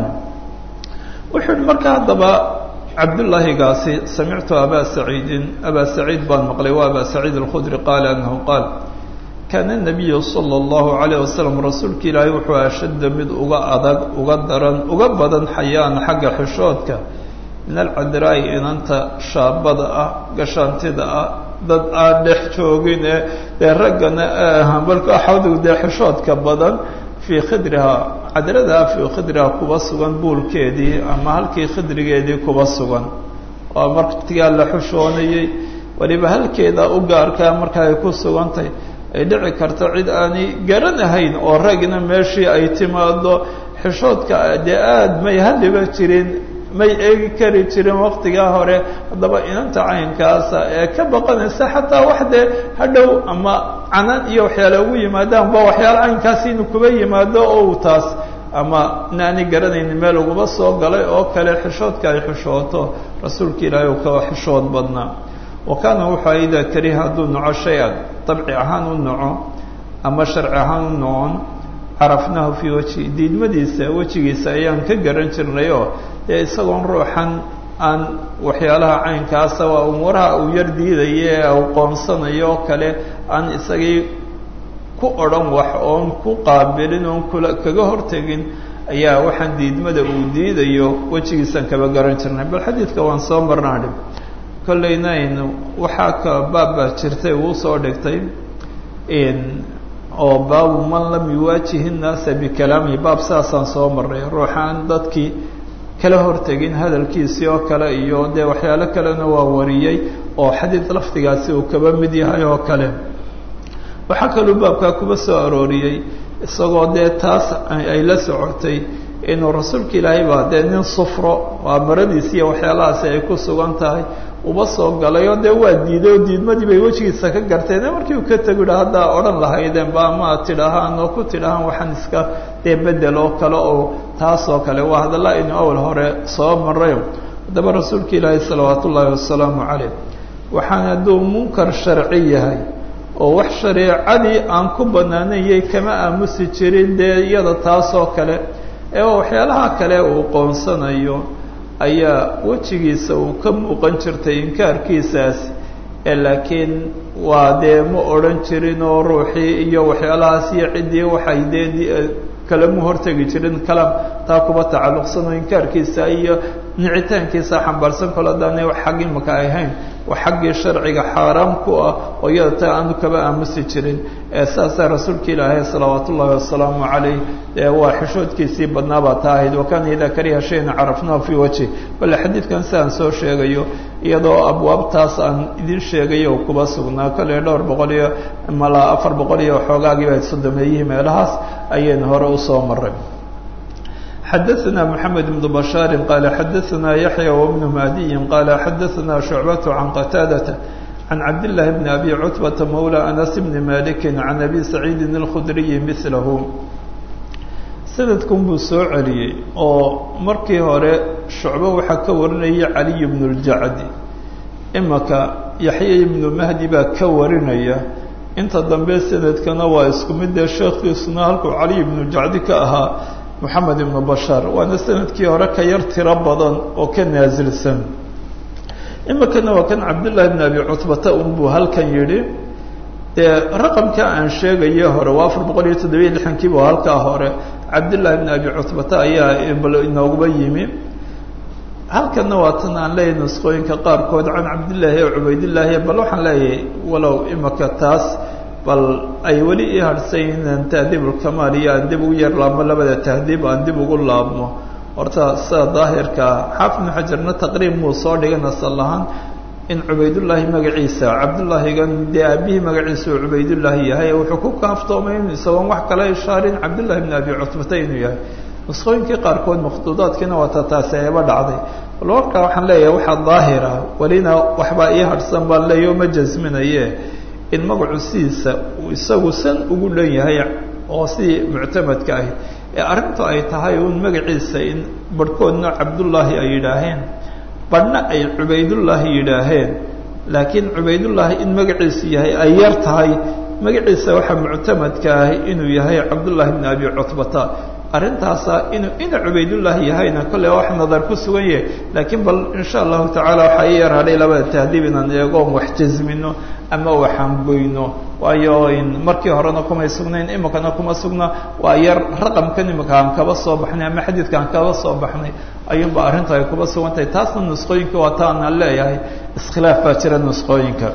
A: wuxuu yihi marka haddaba cabdullaahigaasi samictu abaa saciidin abaa saciid baan maqlay waa abaa saciid alkhudri qaala anahu qaal kaana nabiyu sala allahu calayh wasalam rasuulka ilaahay wuxuu ashadda mid uga adag uga daran uga badan xayaan xagga xishoodka min alcadraa'i inanta shaabada ah gashaantida ah dad aan dhex joogin ee dee raggana balka axadu dee xishoodka badan fii khidrihaa cadradaa fii khidrihaa kuba sugan buulkeedii ama halkii khidrigeedii kuba sugan waa martigaa la xushoonayey waliba halkeeda u gaarkaa marka ay ku sugantahay ay dhici karto cid aanay garanahayn oo ragna meeshii ay timaado xishoodka dee aada may hadhiba jirin may eegi kari jirin waktigaa hore haddaba inanta caynkaasa ee ka baqanaysa xataa wax dee hadhow ama canan iyo waxyaale ugu yimaadaan ba waxyaale caynkaasi inuu kuba yimaado oo uu taas ama inaanay garanaynin meel uguba soo galay oo kale xishoodka ay xishooto rasuulka ilaahay u ka xishood badnaa wa kaana wuxuu idaa kariha hadduu naco shay-an dabci ahaan u naco ama sharci ahaan u nocon carafnahu fii wajhi diidmadiisa wejigiisa ayaan ka garan jirnay oo dee isagoon ruuxan aan waxyaalaha caynkaasa waa umuuraha uu yar diidaye ee uu qoonsanayo oo kale aan isagii ku odhan wax oon ku qaabilin oon kula kaga hortegin ayaa waxaan diidmada uu diidayo wejigiisaan kaba garan jirnay bal xadiidka waan soo marnaadhi kollayna aynu waxaa ka baab baa jirtay uu soo dhigtay oo baabu man lam yuwaajihi nnaasa bikalaamihi baab saasaan soo marray ruuxaan dadkii kala hortegin hadalkiisii oo kale iyo dee waxyaalo kalena waa wariyey oo xadiid lafdigaasi uu kaba mid yahay oo kale waxaa kaluu baabkaa kuba soo arooriyey isagoo dee taas ay la socotay inuu rasuulka ilaahay baa dee nin sufro waa maradiisi iyo waxyaalahaasi ay ku sugan tahay uba soo galay oo dee waa diiday oo diidmadii bay wejigiisa ka garteen markii uu ka tego yidha haddaa odhan lahaydeen ba ama tidhahaan oo ku tidhahaan waxaan iska dee bedel oo kale oo taas oo kale waa hadalla aynu awal hore soo marayo haddaba rasuulka ilaahay salawaat ullaahi wasalaamu calayh waxaan hadduu munkar sharci yahay oo wax shareecadii aan ku banaanayay kama aamusi jirin dee iyada taas oo kale ee waxyaalaha kale uu qoonsanayo ayaa wejigiisa uu ka muuqan jirtay inkaarkiisaas ee laakiin waa dee ma odhan jirin oo ruuxii iyo waxyaalahaas iyo ciddii waxay dee kalemu hortegi jirin kalaam taa kuba tacalluqsan oo inkaarkiisa iyo nicitaankiisa xambaarsan kol haddaana wax xag imaka ahayn wax xaggii sharciga xaaraam ku ah oo iyada taa aanu kaba aamusi jirin ee saasaa rasuulka ilaahay salawaat ullahi wasalaamu calayh ee waa xishoodkiisii badnaabaa taa ahayd wakana idaa kariha shayna carafnahu fii wajhi bale xadiidkan sidaan soo sheegayo iyadoo abwaabtaas aan idin sheegayo oo kuba sugnaa kale dhowr boqol iyo malaa afar boqol iyo waxoogaagiiba sodomeeyihii meelahaas ayaynu hore usoo maray xadaثna mحamed بن bشhاar qala xadaثna yaحyى وبن madiyi qala xadaثna شhucbaة عan qataadaة عan cabdاللahi بn abi cutbaةa mawlى أnas بn maliki عan abi saciidi الkhdriyi miثlahu sanadkun buu soo celiyey oo markii hore shucbo waxaa ka warinaya caliy bn اljacdi imaka yaxya ibnu mahdi baa ka warinaya inta dambe sanadkana waa isku mid dee sheekhiisuna halkuu caliy ibnu jacdi ka ahaa moxamed ibnu bashaar waana sanadkii hore ka yar tiro badan oo ka naasilsan imikana waa kan cabdullaahi bn abi cutbata unbuu halkan yidhi dee raqamka aan sheegayo hore waa afar boqol iyo toddobiyo lixankiiba halkaa hore cabdullaahi bn abi cutbata ayaa inooguba yimi halkanna waa tan aan leeyahay nusqooyinka qaarkood can cabdillaahi o cubaydillaahi bal waxaan leeyahay walow imika taas bal ay weli ii harhsayn inaan tahdiibulkamaal iyo aan dib ugu yar laabmo labada tahdiib aan dib ugu laabmo horta sida daahirkaa xaafid ibnu xajarna taqriib muu soo dhigay nasal ahaan in cubaydullaahi magaciisa cabdullaahigan dee aabihii magaciisa uu cubaydullaahi yahay wuxuu ku kaaftoomay in isagoon wax kala ishaarin cabdullahi bn abi cutbata inuu yahay nusqooyinkii qaarkood makhduudaadkiina waata taasi eeba dhacday bal warkaa waxaan leeyahay waxaa daahira welina waxbaa ii harhsan baan leeya o ma jasminaye in magacu sidiisa uu isagu san ugu dhan yahay oo sidii muctamadka ahi ee arrintu ay tahay uun magaciisa in barhkoodna cabdullaahi ay yidhaaheen badhna ay cubaydullaahi yidhaaheen laakiin cubaydullaahi in magaciisu yahay ay yar tahay magaciisa waxaa muctamadka ahi inuu yahay cabdullaahi bn abi cutbata arrintaasa inuu ina cubaydullaahi yahayna kolley wax nadar ku sugan yahay laakiin bal insha allahu tacaala waxaa ii yar hadhay labada tahdiib inaan eegoon wax jasmino ama waxaan goyno waayo markii horena kumay sugnayn imikana kuma sugna waa yar raqamkan imika aan kaba soo baxnay ama xadiidka aan kaba soo baxnay ayuunba arrinta ay kuba sugan tahay taasna nusqooyinka waa ta anaan leeyahay iskhilaaf baa jira nusqooyinka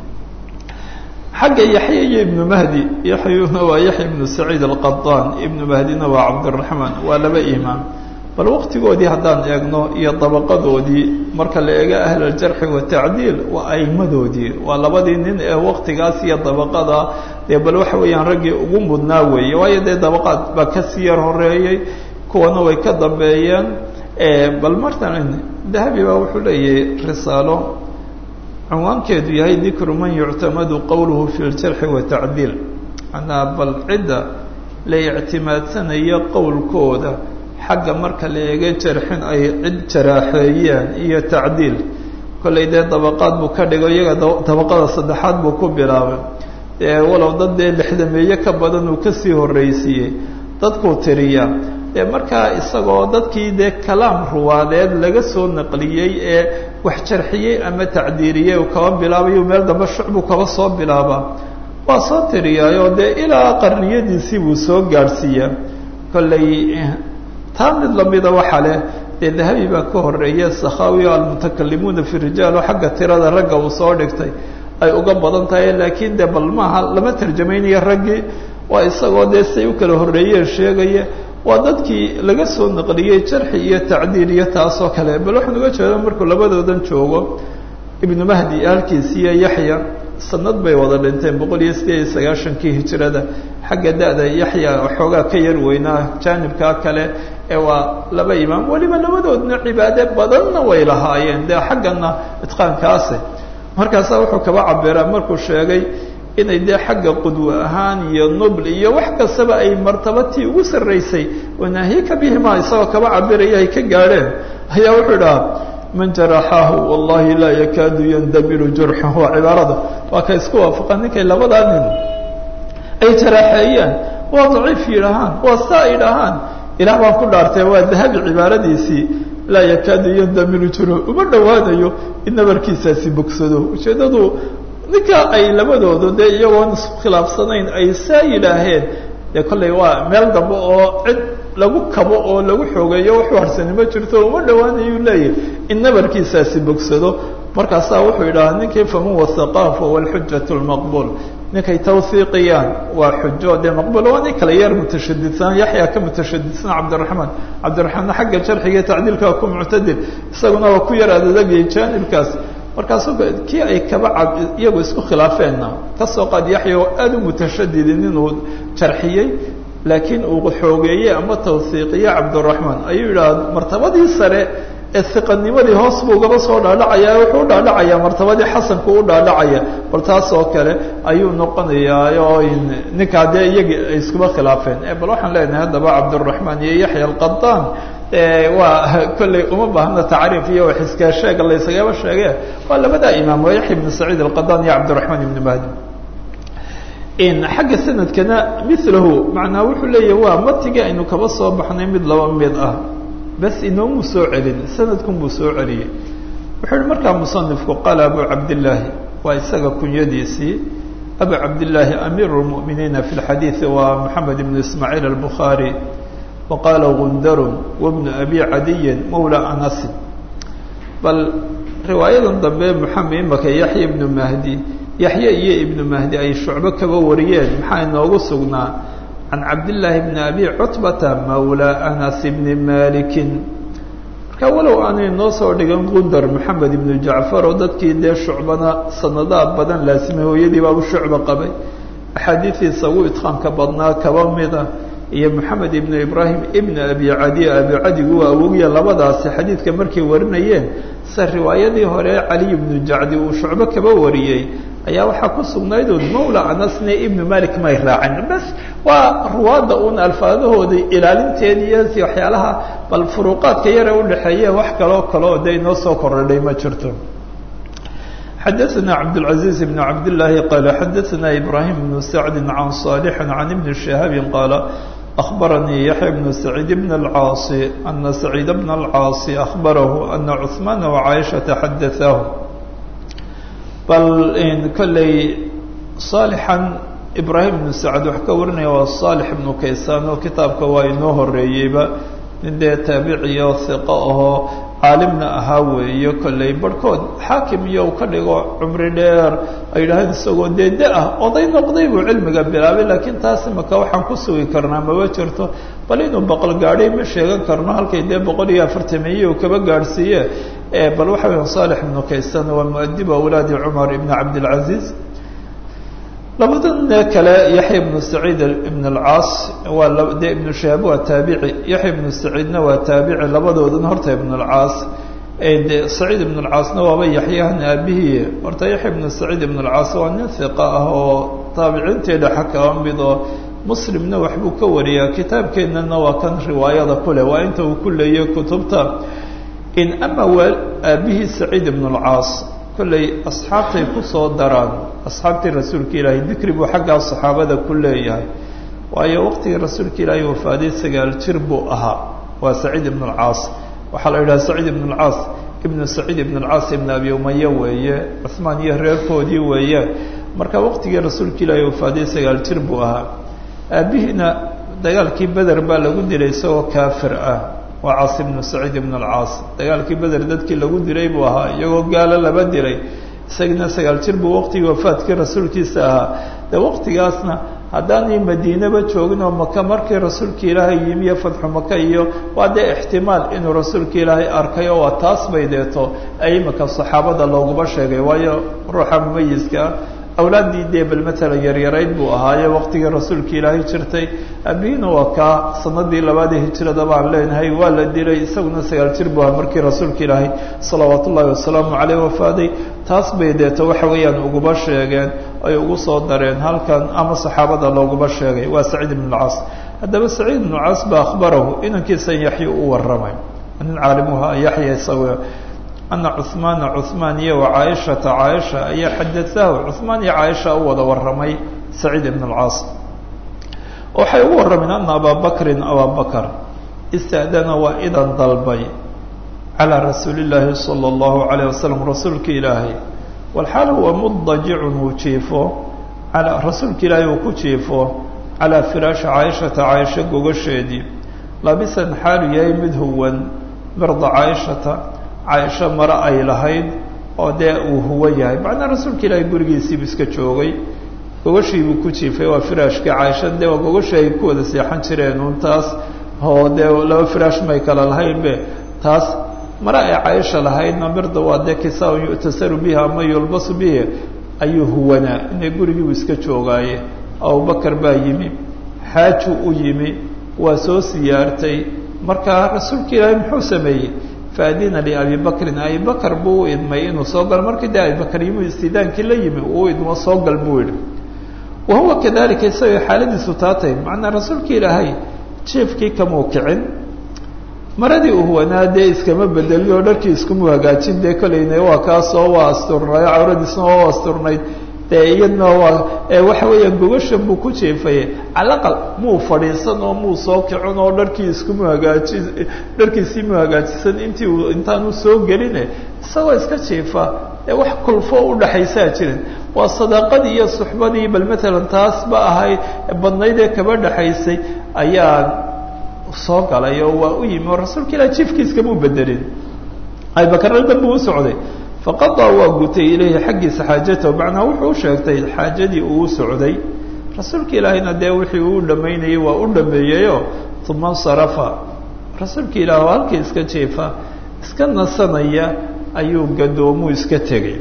A: xagga yaxya iyo ibnu mahdi yaxyuna waa yaxya ibnu saciid alqadaan ibnu mahdina waa cabdiraxmaan waa laba imaam bal waqtigoodii haddaan eegno iyo dabaqadoodii marka la eego ahl aljarxi watacdiil waa aimadoodii waa labadii nin ee waqtigaas iyo dabaqada dee bal waxa weeyaan raggii ugu mudnaa weeye waayo dee dabaqaad baa kasii yar horeeyey kuwana way ka dambeeyeen bal martan dahabi baa wuxuu leeyahay risaalo cinwaankeedu yahay dikru man yuctamadu qowluhu fi ljarxi watacdiil manaa bal cidda la ictimaadsanayo qowlkooda xagga marka la eega jarxin ay cid jaraaxeeyeen iyo tacdiil kollay dee dabaqaad buu ka dhigo iyaga dabaqada saddexaad buu ku bilaabay dee walow dad dee lixdameeye ka badan uu kasii horreysiiyey dadkuu tiriyaa dee markaa isagoo dadkii dee kalaam ruwaadeed laga soo naqliyey ee wax jarxiyey ama tacdiiriyey uu kaba bilaabayu meel dambe shucbuu kaba soo bilaabaa waa soo tiriyaayoo dee ilaa qarniyadiisii buu soo gaadhsiiyaa kollay taa mid lamida waxaa leh dee dahabi baa ka horeeya sakhaawi almutakalimuuna fi rijaal oo xagga tirada ragga uu soo dhigtay ay uga badan tahay laakiin dee bal maaha lama tarjamaynayo raggii waa isagoo dee say u kala horreeyeen sheegaya waa dadkii laga soo naqliyey jarxi iyo tacdiil iyo taasoo kale bal waxaan uga jeeda markuu labadoodan joogo ibnu mahdi halkiisi iyo yaxya sanad bay wada dhinteen boqol iyo sideed iyo sagaashankii hijrada xagga da-da yaxya waxoogaa ka yar weynaa jaanibkaa kale ee waa laba imaam weliba labadoodna cibaade badanna way lahaayeen dee xaggana itqaankaase markaasaa wuxuu kaba cabiraa markuu sheegay inay dee xagga qudwe ahaan iyo nubl iyo wax kastaba ay martabatii ugu sarraysay wanaahika bihima isagoo kaba cabiraya ay ka gaadheen ayaa wuxuu idhaha man jaraxaahu wallahi laa yakaadu yandamiru jurxuhu waa cibaarada waa ka isku waafaqan ninkay labadaa nin ay jaraaxeeyeen waa daciif yidhaahaan waa saa idhahaan ilaah baan ku dhaartay waa dahabi cibaaradiisii laa yakaadu yandamiru jurxu uma dhowaanayo in nabarkiisaasi bogsado ujeeddadu ninka ay labadoodu dee iyagoon isku khilaafsanayn ay saa yidhaaheen dee kollay waa meel dambe oo cid lagu kabo oo lagu xoogeeyo wuxuu harsani ma jirto uma dhawaanayuu leeyahy in nabarkiisaasi bogsado markaasaa wuxuu yidhahaa ninkii faman wasaqaa fahuwa alxujat lmaqbuul ninkay tawhiiqiyaan waa xujo dee maqbuul waa nin kale yar mutashadidsan yaxya ka mutashadidsan cabdiraxmaan cabdiraxmaanna xagga jarxiga tacdiilka ku muctadil isaguna waa ku yar adadagayay jaanibkaas markaasu kii ay kaba cab iyagu isku khilaafeenna kasoo qaad yaxya oo aada u mutashadidin inuu jarxiyey laakiin uu xoogeeyey ama tawhiiqiye cabdiraxmaan ayuu yidhaha martabadii sare ee iqanimadii hoos buu gaba soo dhaadhacaya wuxuu u dhaadhacayaa martabadii xasanku u dhaadhacaya bal taas oo kale ayuu noqonayaa oo ninkaa dee iyagii ay iskuba khilaafeen bal waxaan leenahay haddaba cabdiraxmaan iyo yaxya alqadaan waa kolley uma baahna tacriif iyo wax iska sheega la ysagaba sheege waa labadaa imaam waa yaxya ibnu saciid alqadaan iyo cabdiraxmaan ibnu mahdi xagga sanadkana milahu macnaa wuxuu leeyahy waa matigii aynu kaba soo baxnay mid laba mid ah bas inoomu soo celin sanadkun buu soo celiyey wuxuu yihi markaa musanifku qaala abu cabdillaahi waa isaga kunyadiisii abu cabdillaahi amiiru lmu'miniina fi lxadiidi waa moxamed ibnu ismaaciil albukhaari wa qaala gundarun wabnu abi cadiyin mawla anasin bal riwaayadan dambe moxamed imaka yaxya ibnu mahdi yaxye iyo ibnu mahdi ay shucbo kaba wariyeen maxaa inoogu sugnaa can cabdillaahi bni abi cutbata mawla anas bni malikin marka walow aanay noo soo dhigan gundar maxamed ibnu jacfar oo dadkii dee shucbana sanadaha badan laasimay hooyadii baabu shucba qabay axaadiidiisa ugu idqaanka badnaa kaba mida iyo moxamed ibnu ibraahim ibnu abi cadi abi cadigu waa awogiya labadaasi xadiidka markay warinayeen se riwaayadii hore caliy ibnu jacdi uu shucbo kaba wariyey ayaa waxaa ku sugnaydood mawla anasne ibnu malik may raacin bas waa ruwaadda uun alfaadahooda ilaalinteed iyo waxyaalaha bal furuuqaadka yare udhaxeeye wax kaloo kaleo de inoo soo kordhay ma jirto xadaثna cabdالعaزيز بن cabd اللahi qala xadaثna ibrahim بن sacdi can صالح can ibn شhihaabi qaala أخbaranii yaحya بن سacيid بn الcاaص أna سacيid بn الcاaص أخbarahu أna cثmaan وcaaشhaةa xadaثaahu bal kolley صaalixan ibrahim بn sacd wax ka warinaya waa صaalح ibnu kaysaan oo kitaabka waa inoo horeeyeyba nin dee taabiciyo hiqo ahoo caalimna ahaa weeye kolley barhkood xaakim iyo u ka dhigo cumri dheer ay yidhaaheen isagoo dee da ah oday noqday buu cilmiga bilaabay laakiin taas imaka waxaan ku sugi karnaa maba jirto bal inuu boqol gaadhay ma sheegan karno halkay dee boqol iyo afartamiye uu kaba gaadhsiiye bal waxa weya saalix ibnu kaysan waa muadibu awlaadi cumar ibn cabdilcaziiz labadan kale yaxya ibnu saciid ibn alcaas waa de ibnu shahaab waa taabici yaxya ibnu saciidna waa taabici labadoodan horta ibn alcaas de saciid ibn alcaasna waaba yaxyahan aabihii horta yaxya ibnu saciid ibn alcaas waa nin hiqa ah oo taabiciinteeda xakaba mid oo muslimna waxbuu ka wariyaa kitaabkeennana waa kan riwaayada ku leh waa inta uu ku leeyay kutubta in ama waa aabihii saciid ibn alcaas kolley asxaabtay kusoo daraan asxaabtii rasuulka ilaahay dikri buu xaggaa saxaabada ku leeyahay waayo waqtigii rasuulka ilaahay wafaaday sagaal jir buu ahaa waa saciid ibn alcaas waxaa la yidhaha saciid ibn alcaas ibnu saciid ibn alcaas ibn abi umaya weeye cuhmaan iyo reerkoodii weeye marka waqtigii rasuulka ilaahay wafaaday sagaal jir buu ahaa aabihiina dagaalkii beder baa lagu dilay isagoo kaafir ah waa caas ibnu saciid ibn alcaas dagaalkii beder dadkii lagu dilay buu ahaa iyagoo gaalo laba dilay isagina sagaal jir buu waqtigii wafaadkii rasuulkiisa ahaa de waqtigaasna haddaanay madiinaba joogin oo maka markii rasuulka ilaahay yimi iyo fatxu maka iyo waa dee ixtimaal inuu rasuulka ilaahay arkay oo waa taas bay deeto ay imika saxaabada looguma sheegay waayo ruuxa mumayiska awlaaddii dee bal matalan yaryarayd buu ahaaye waqtigii rasuulka ilaahay jirtay abiina waa kaa sanadii labaadii hijrada baan leenahay waa la dilay isaguna sagaal jir buu ahaa markii rasuulka ilaahay salawaat ullaahi wasalaamu caleyh wafaaday taas bay deeto waxa weeyaan uguba sheegeen ay ugu soo dareen halkan ama saxaabada looguma sheegay waa saciid ibn alcaas haddaba saciid ibn alcaas ba akhbarahu inankiisan yaxya u warramay nin caalimuha yaxya isaga ana cuhmaana cuhmaan iyo wa caaishata caaisha ayaa xadaahu cuhmaan iyo caaisha u wada warramay saciid ibn alcaas waxay ugu warrameen ana abaa bakrin abaa bakr ista'dana waa idan dalbay calaa rasuuli illaahi sala allahu calayh wasalam rasuulka ilaahay walxaal huwa mudajicun uu jiifo ala rasuulka ilaahay uu ku jiifo calaa firaashi caaishata caaisha gogasheedii laabisan xaalu yahay mid huwan mirda caaishata caaisho mare ay lahayd oo dee uu huwan yahay macnaa rasuulka ilaahay gurigiisiibu iska joogay gogashiibuu ku jiifay waa firaashkii caaisha dee waa gogashii ay ku wada seexan jireen un taas oo dee laba firaash may kala lahaynbe taas mare ay caaisha lahaydna mirda waa dee kisaa-un yu'tasaru bihi ama yulbasu bihi ayuu huwanaa inay gurigiibu iska joogaaye abubakar baa yimi xaaju u yimi waa soo siyaartay markaa rasuulka ilaahay muxuu sameeyey faadina liabi bakrin abi bakr buu u idmay inuu soo galo markii dee abibakr yimi istidaankii la yimi uu idmo soo gal buu yihi wa huwa kadalika isagoo xaaladiisu taatay macnaa rasuulka ilaahay jiefkii kamuu kicin maradii uu huwanaa dee iskama bedelin oo dharkii iskumu hagaajin dee kolayna waa kaasoo waa asturnayo cawradiisna waa asturnayd dee iyadna waa waxa weeyaan gogashan buu ku jeefaye calaqal muu fadhiisan oo muu soo kicin oo dharkii iskumu hagaaji dharkiisii mu hagaajisan intii uu intaanu soo geline isagoo iska jeefa ee wax kulfo udhaxaysaa jirin waa sadaaqadii iyo suxbadii bal matalan taas ba ahay badnayd ee kaba dhaxaysay ayaa soo galay oo waa u yimi oo rasuulka ilah jiifkiiskamuu bedelin abibakar aldan buu u socday faqadaa waa gutay ilayhi xaggiisa xaajatahu macnaa wuxuu u sheegtay xaajadii uu u socday rasuulka ilaahayna dee wixii uu dhamaynayay waa u dhameeyeyo uma insarafa rasuulka ilaah oo halkii iska jeefa iska nasanaya ayuu gadoomuu iska tegay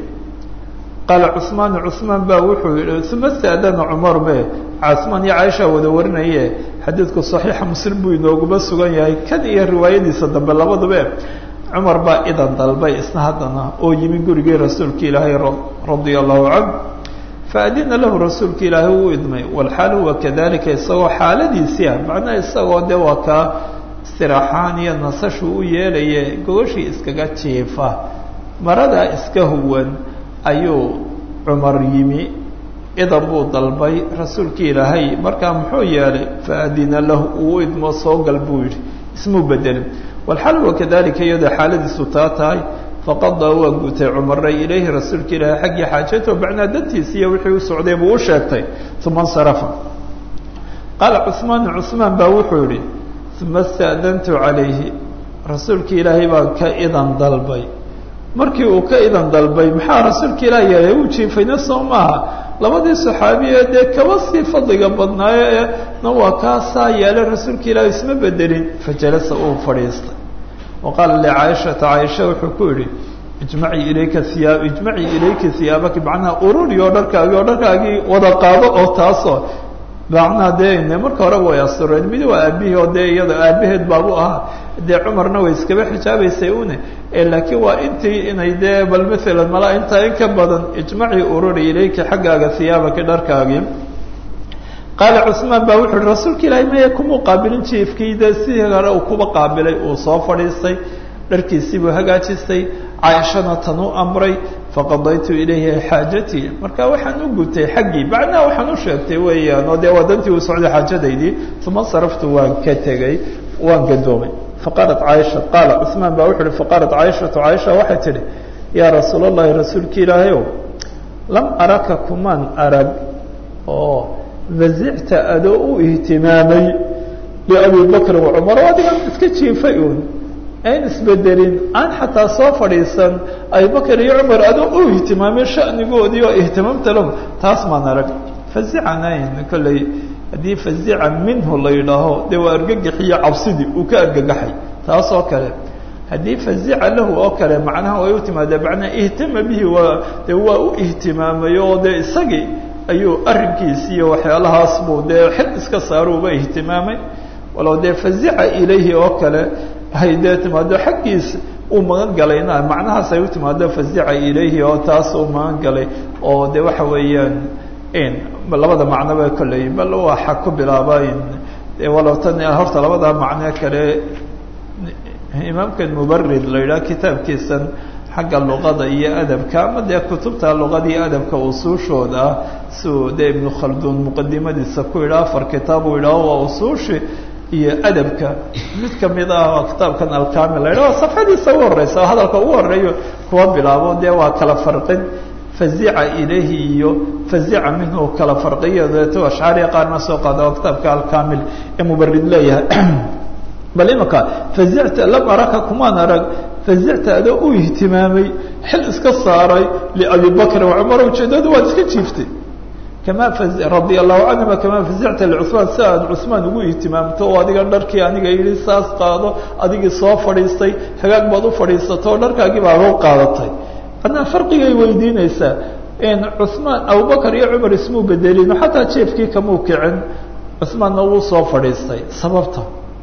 A: qaala cuثmaanu cuثmaan baa wuxuu yihi uma staadana cumar be cuثmaan iyo caaisha wada warinaye xadiidku صaxiixa muslim buu inooguma sugan yahay kan iyo riwaayadiisa dambe labaduba cumar baa idan dalbay isna haddana oo yimi gurigii rasuulka ilaahay radia allahu canh faadina lahu rasuulka ilaahay uu idmay walxaal huwa kadalika isagoo xaaladiisii ah macnaha isagoo de waa kaa istiraaxaan iyo nasashu u yeelaye gogashii iskaga jiifa maradaa iska huwan ayuu cumar yimi idan buu dalbay rasuulkii ilaahay markaa muxuu yeelay faadina lahu uu idmo soo gal buu yidhi ismuu bedelin walxal huwa kadalika iyadoo xaaladiisu taa tahay faqadaa waa gutay cumaray ilayhi rasuulka ilaahay xaggii xaajato macnaa dantiisi iyo wixii u socday buu u sheegtay uma insarafa qaala cuثmaanu cuثmaan baa wuxuu yihi uma ista'dantu calayhi rasuulka ilaahay baan ka idan dalbay markii uu ka idan dalbay maxaa rasuulka ilaah yeelay uu jiifayna soo maaha labadii saxaabiye dee kaba sii fadliga badnaayo ee na waa kaasaa yeelay rasuulka ilaah isma bedelin fajalasa uu fadhiistay wa qaala licaaishata caaisha wuxuu ku yihi ijmacii ilayka hiyaa ijmacii ilayki hiyaabaki macnaha ururi oo dharkaagii oo dharkaagii wada qaado oo taasoo macnaha dee marka horeba way astureen mid waa aabihii oo dee iyada aabaheed baabu ahaa dee cumarna way iskaba xijaabaysay une laakiin waa intii inay dee bal maalan malaa intaa in ka badan ijmacii ururi ilayki xaggaaga hiyaabaki dharkaagii qaala cuثmaan baa wuxu uhi rasuulka ilaahay maya kumuu qaabilin jiifkii dee sidii hore uu kuba qaabilay uu soo fadhiistay dharkiisii buu hagaajistay caaishana tan u amray faqadaytu ilayhi xaajatii marka waxaan u gutay xaggii macnaha waxaan u sheegtay weeyaan oo dee waa dantii uu socday xaajadaydii uma saraftu waan ka tegey waan gadoomay faqaalat caaisha qaala cuثmaan baa wuxu uhi faqaalat caaishatu caaisha waxay tidhi yaa rasuul اllahi rasuulki ilaahayow lam araka kumaan arag oo vazicta adoo u ihtimaamay liabi bakrin wacumar o adigan iska jiifay uun ayn isbedelin aan xataa soo fadhiisan abibakr iyo cumar adoo u ihtimaamay shanigoodii oo ihtimaamta lahu taas maan arag fazicanayn kolley haddii fazica minhu la yidhaaho dee waa argagaxiyo cabsidii uu ka argagaxay taas oo kale haddii fazica lahu oo kale macnaha way u timaadee macnaha ihtama bihi waa dee waa u ihtimaamay oo dee isagii ayuu arrinkiisi iyo waxyaalahaas buu dee xil iska saaruuba ihtimaamay walow dee fazica ilayhi oo kale hay dee timaado xaggiis uu magan galayna macnahaas ay u timaado fazica ilayhi oo taas uu magan galay oo de waxa weeyaan labada macnoba kolley bal waxa ku bilaaba walow tan horta labada macno kale imaamkan mubarid la yidhaha kitaabkiisan xagga luqada iyo adabka ama dee kutubta luqada iyo adabka usuushooda ah siuu dee ibnu khalduun muqadimadiisa ku yidhaha afar kitaab uu yidhaho waa usuushi iyo adabka mid kamid ah waa kitaabkan alkamil la yidhaho safxadiisa ugu horeysa oo hadalka ugu horeeyo kuwa bilaabo dee waa kala farqin fazica ilayhi iyo fazica minhu kala farqiyo deeto ashcaariya qaarna soo qaada oo kitaabka alkamil ee mubarid leeyahay bal imaka fazicta lam araka kumaan arag fazicta adoo u ihtimaamay xil iska saaray liabi bakrin wacumar ujeedadu waad iska jiiftay kama radia allahu canhuma kamaa fazicta licuثmaan si aad cusmaan ugu ihtimaamto oo adiga dharkii aniga yidhi saas qaado adigii soo fadhiistay hagaag baad u fadhiisato o dharkaagii baad u qaadatay adnaa farqigay weydiinaysaa cuثmaan abubakar iyo cumar ismuu bedelino xataa jeefkii kamuu kicin cuثmaanna wuu soo fadhiistay sababta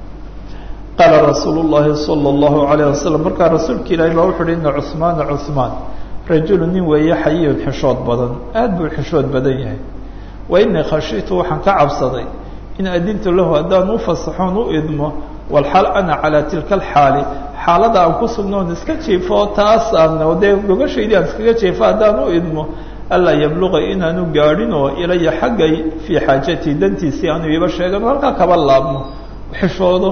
A: qaala rasuul llahi salى اllahu alayه wasalam markaa rasuulka ilahi baa wuxu uhi ina cuثmaana cuثmaan rajulu nin weeye xayiyun xishood badan aad buu xishood badan yahay wa inii khashitu waxaan ka cabsaday in adintu lahu haddaan u fasaxoon u idmo walxaal ana calaa tilka alxaali xaalada aan ku sugnoon iska jiifo taas aan dee gogoshaydii aan iskaga jiifo haddaan u idmo alaa yabluqa inaanu gaadhin oo ilaya xaggay fii xaajatii dantiisii aanu iiba sheegan halkaa kaba laabmo xishoodo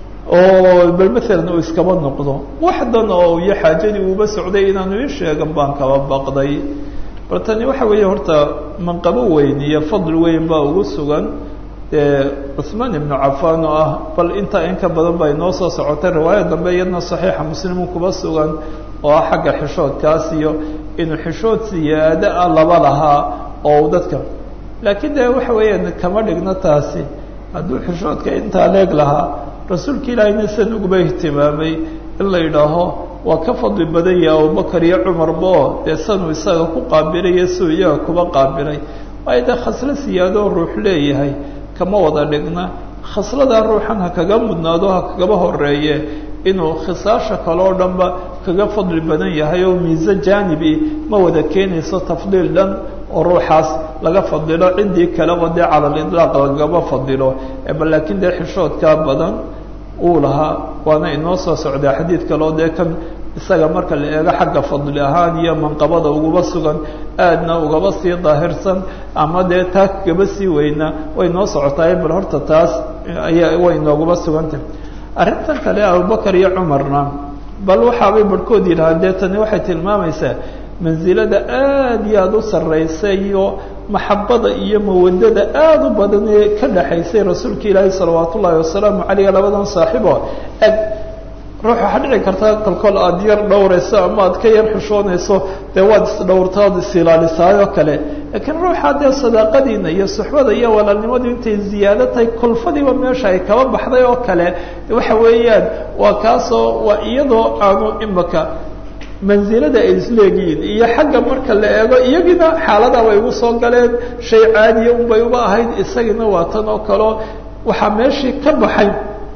A: oo bal maalan uu iskaba noqdo waxdan oo iyo xaajadii uuba socday inaanu ii sheegan baan kaba baqday bal tani waxa weeye horta manqabo weyn iyo fadl weyn baa ugu sugan dee cuثmaan ibnu cafaan oo ah bal intaa in ka badan ba inoo soo socotay riwaaya dambe iyadna saxiixa muslimu kuba sugan oo ah xagga xishoodkaas iyo inuu xishood siyaado ah laba lahaa oo dadka laakiin de waxa weeyaan kama dhigno taasi hadduu xishoodka intaa leeg lahaa rasuulka ilaahayna san uguba ihtimaamay in la yidhaaho waa ka fadli badan yahay abubakar iyo cumarba oo dee sanuu isaga ku qaabilayo suu iyaga kuba qaabilay waayo dee khaslo siyaadoo ruux leeyahay kama wada dhigna khasladaa ruuxan ha kaga mudnaado ha kagaba horeeye inuu khisaasha kale oo dhanba kaga fadli badan yahay oo miise jaanibi ma wada keenayso tafdiil dhan oo ruuxaas laga fadilo ciddii kaleba dee cala lidlaaq lagaba fadilo bal laakiin dee xishoodkaa badan uu lahaa waana inoo soo socdaa xadiid kaleo dee kan isaga marka la eego xagga fadli ahaan iyo manqabada uguba sugan aadna ugaba sii daahirsan ama dee taa kagaba sii weyna way noo socotaay bal horta taas ayaa way nooguba sugantah arrintan kale abubakar iyo cumarna bal waxaabay barhkood yidhahaan dee tani waxay tilmaamaysaa mansilada aada iyo aada u sarraysa iyo maxabada iyo mawadada aada u badan ee ka dhaxaysay rasuulka ilaahi salawaat ullaahi wasalaamu caleyh labadan saaxiibo eg ruux waxaa dhici karta kolkol aada yar dhowrayso ama aad ka yar xushoonayso dee waad isdhowrta oad isilaalisaayoo kale laakiin ruuxa dee sadaaqadiina iyo suxbada iyo walaalnimadu intay ziyaado tahay kolfadiiba meesha ay kaba baxday oo kale waxa weeyaan waa kaasoo waa iyadoo aanu imaka mansilada ay isleegihiin iyo xagga marka la eego iyagiina xaaladaa way ugu soo galeen shay caadiya unbay uba ahayd isagina waa tan oo kaleo waxaa meeshii ka baxay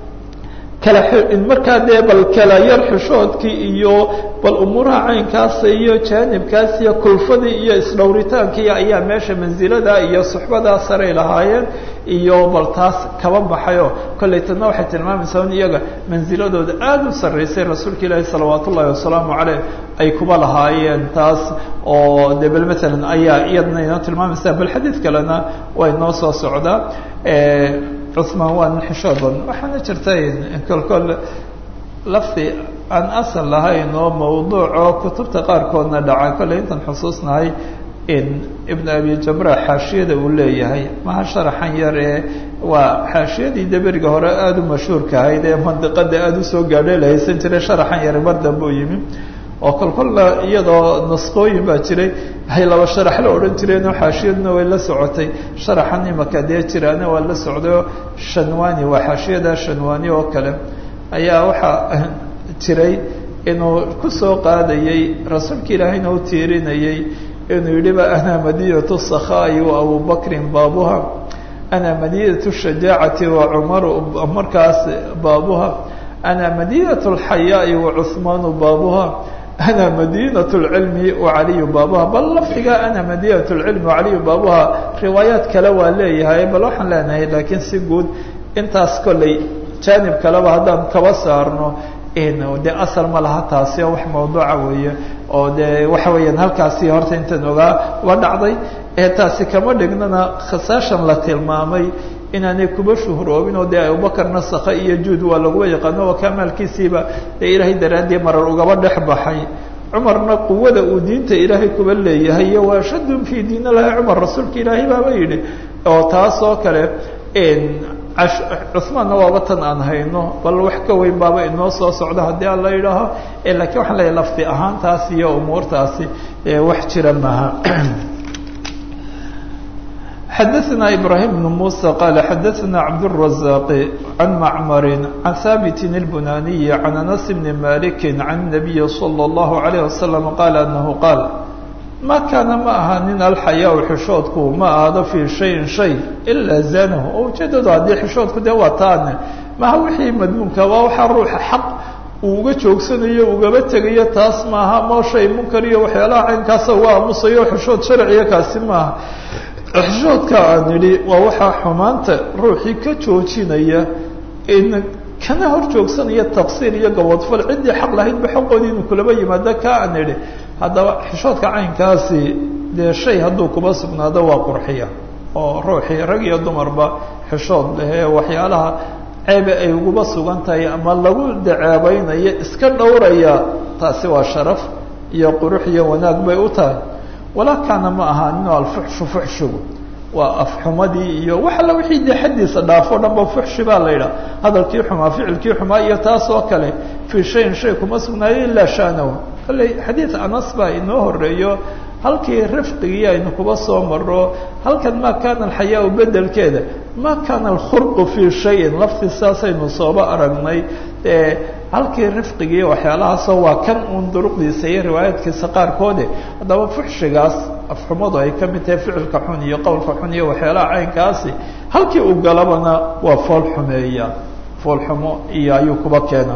A: kala markaa dee bal kala yar xishoodkii iyo bal umuuraha caynkaasa iyo jaanibkaas iyo kulfadii iyo isdhowritaankii ayaa meesha mansilada iyo suxbadaa saray lahaayeen iyo bal taas kaba baxayoo kollay tana waxay tilmaamaysaa in iyaga mansiladooda aada u sarraysay rasuulka ilaahi salawaat ullaahi wasalaamu caleyh ay kuba lahaayeen taas oo de bal maalan ayaa iyadna inoo tilmaamaysaa bal xadiid kalena way noo soo socdaa cuثmaan waa nin xishood badan waxaana jirta kolkol lafdi aan asal lahayn oo mawduuc oo kutubta qaarkoodna dhaca kolley intaan xusuusnahay in ibn abi jamra xaashiyada uu leeyahay maha sharaxan yar ee waa xaashiyadii deberiga hore aada u mashhuurka ahayd ee mandiqada aada usoo gaadhay la haysan jiray sharaxan yari mar dambe u yimi oo kolkolla iyadoo naskooyin baa jiray hay laba sharax la odhan jireenoo xaashiyaduna way la socotay sharaxan imaka dee jiraana waa la socdayo shanwani waa xaashiyada shanwani oo kale ayaa waxaa jiray inuu kusoo qaadayey rasuulka ilaahayna u tiirinayey inuu yidhiba ana madinatu sakhaa'i wa abubakrin baabuha ana madinatu shajaacati wa cumaru markaas baabuha ana madinatu alxayaai wa cuhmaanu baabuha ana madinat lcilmi wacaliyu baabuha bal lafdiga ana madinat lcilmi wacaliyu baabuha riwaayaad kale waa leeyahay bal waxaan leenahay laakiin si guud intaas kolley jaanib kaleba haddaan kaba saarno de asal ma laha taasi oo wax mawduuca weeye oo de waxa weeyaan halkaasi horta intaan ogaa waa dhacday ee taasi kama dhignana khasaashan la tilmaamay inaanay kuba shuhroobin oo dee abubakar nasakha iyo juud waa laguba yaqaano oo kamaalkiisiiba dee ilaahay daraaddii marar ugaba dhex baxay cumarna quwada uu diinta ilaahay kuba leeyahay iyo waashadun fii diin allahi cumar rasuulka ilaahay baaba yidhi oo taas oo kale cuhmaanna waaba tan aan hayno bal wax ka weyn baaba inoo soo socdo haddii aan la yidhaaho lakiin waxaan leeyahy lafdi ahaantaas iyo umuurtaasi wax jira maaha xadaثna ibrahim بن muسى qal xadaثna cabdالرaزاq عan macmar عan haabit الbunaniي عan anas bn malik عan النabiy slى الlaه عalيه وasلم qal anahu qaal ma kaana ma aha nin alxayaa xishoodku ma aado fii shayin shay ilaa zanahu oo ujeedadu haddii xishoodku dee waa taane maha wixii madmuunka waa waxaa ruuxa xaq uu uga joogsanayo ugaba tegayo taas maaha ma shay munkar iyo waxyaalaha caynkaasa uga aamusayo xishood sharciya kaasi maaha xishoodka aan idhi waa waxaa xumaanta ruuxii ka joojinaya in kana hor joogsanaya taqsiir iyo gabodfal ciddii xaq lahaydba xaqoodii inuu kulaba yimaado ka aan idhi haddaba xishoodka caynkaasi dee shay hadduu kuba sugnaado waa qurxiya oo ruuxii rag iyo dumarba xishood lehee waxyaalaha ceebe ay uguba sugan tahay ama lagu daceebeynayo iska dhowraya taasi waa sharaf iyo qurux iyo wanaag bay u tahay walaa kaana ma aha ninu alfuxshu fuxshigu waa afxumadii iyo wax alla wixii dee xaddiisa dhaafo dhan ba fuxshi baa la yidhaha hadalkii xumaa ficilkii xumaa iyo taas oo kale fii shayin shay kuma sugnaayo ilaa shanahu kolley xadiid anas baa inoo horeeyo halkii rifqigii aynu kuba soo maro halkan ma kana alxayaau bedelkeeda ma kana alkhurqu fii shayin lafti saasaynu sooba aragnay e halkii rifqigii waxyaalahaasoo waa kan uun duruqdiisa iyo riwaayaadkiisa qaarkoode haddaba fuxshigaas afxumadu ay ka mid tahay ficilka xun iyo qowlka xun iyo waxyaalaha caynkaasi halkii uu galabana waa fool xumeeya fool xumo iyo ayuu kuba keena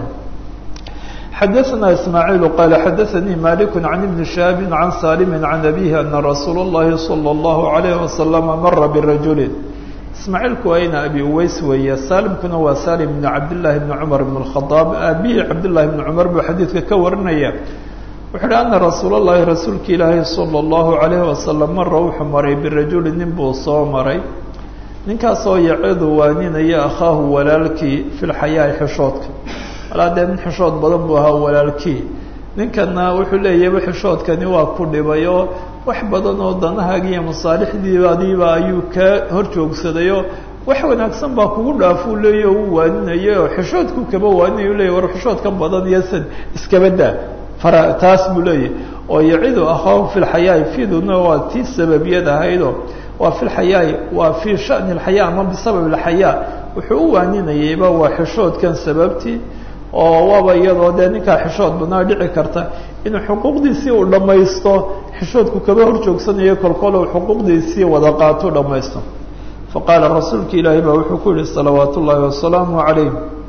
A: xadaثna ismaaعiil qala xadaثanii malik can ibni shihaabi can salimi can abihi ana rasuul اllahi salى اllahu عalayh wasalam mara birajuli ismaaciilku waa ina abi uweys weeye salimkuna waa salim bn cabdillaahi bni cumar bn اkhadaab aabihii cabdillahi bni cumar buu xadiidka ka warinaya wuxu uhi ana rasuul اllahi rasuulka ilaahi salى اllahu عalayh wasalam mara wuxuu maray birajuli nin buu soo maray ninkaasoo yacidu waaninaya akhaahu walaalkii fi lxayaai xishoodka walaa dee nin xishood badan buu ahaa walaalkii ninkana wuxuu leeyahay xishoodkani waa ku dhibay oo wax badan oo danahaaga iyo masaalixdiibadiiba ayuu kaa hor joogsadayoo wax wanaagsan baa kugu dhaafuu leeya o u waaninaya oo xishoodku kaba waaninaya u leeyahy war xishoodka badan iyo sad iskaba daa fara taas buu leeyahay oo yacidu akhaahu fi lxayaai fiduna waa tii sababiyad ahaydoo waa fi lxayaai waa fii shani alxayaa ama bisabab alxayaa wuxuu u waaninayayba waa xishoodkan sababtii oo waaba iyadoo dee ninkaa xishood badnaa dhici karta inuu xuquuqdiisii uu dhammaysto xishoodku kaba hor joogsanayo kolkol uu xuquuqdiisii wada qaato dhammaysto faqaala rasuulka ilaahi baa wuxuu ku yihi salawaat ullaahi wasalaamu calayh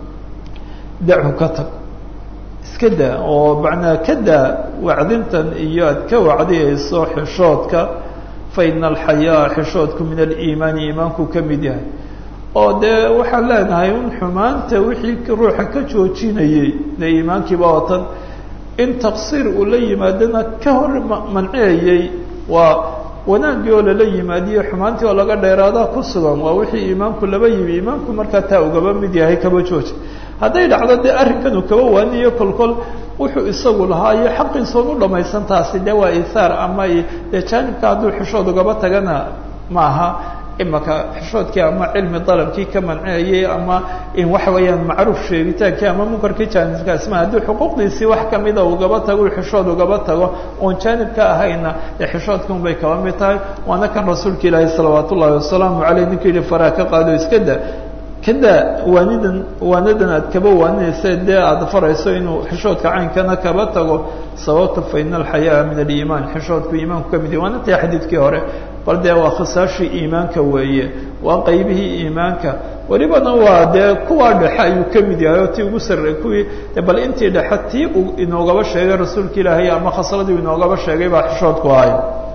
A: dachu ka tag iska daa oo macnaa ka daa wacdintan iyo aad ka wacdiyayso xishoodka fa ina alxayaa xishoodku min aliimaani iimaanku ka mid yahay oo dee waxaan leenahay un xumaanta wixii ruuxa ka joojinayey dee iimaankiiba watan in taqsiir uu la yimaadana ka hor manciyayey waa wanaaggii oo lala yimaadiyo xumaantii oo laga dheeraadaa ku sugan waa wixii iimaanku laba yimi iimaanku markaa taa ugaba mid yahay kaba jooji hadday dhacdo dee arrinkan uu kaba waaniyo kolkol wuxuu isagu lahaa iyo xaqiisoon u dhamaysan taasi dee waa ithaar ama dee jaanibka hadduu xishood ugaba tagana maaha imaka xishoodkii ama cilmi dalabkii ka manciyayay ama in waxa weeyaan macruuf sheegitaankii ama munkarkii jaanibkaas ma haddii xuquuqdiisii wax kamida ugaba tago xishood ugaba tago oon jaanibka ahayna dee xishoodkan bay kaba mid tahay waana kan rasuulka ilaahi salawaat ullaahi wasalaamu caleyh ninkuu yihi faraa ka qaado iska da kada waanidan waanadan aad kaba waaninaysa dee aada farayso inuu xishoodka caynkana kaba tago sababta fa ina alxayaa min aliimaan xishoodku iimaanku ka mid yahy waana taa xadiidkii hore bal dee waa khisaashii iimaanka weeye waa qaybihii iimaanka welibana waa dee kuwaa dhexe ayuu ka mid yahay oo tii ugu sarre kuwii bal intii dhexe tii u inoogaba sheegay rasuulka ilaahay ama khasladii inoogaba sheegay baa xishoodku ahay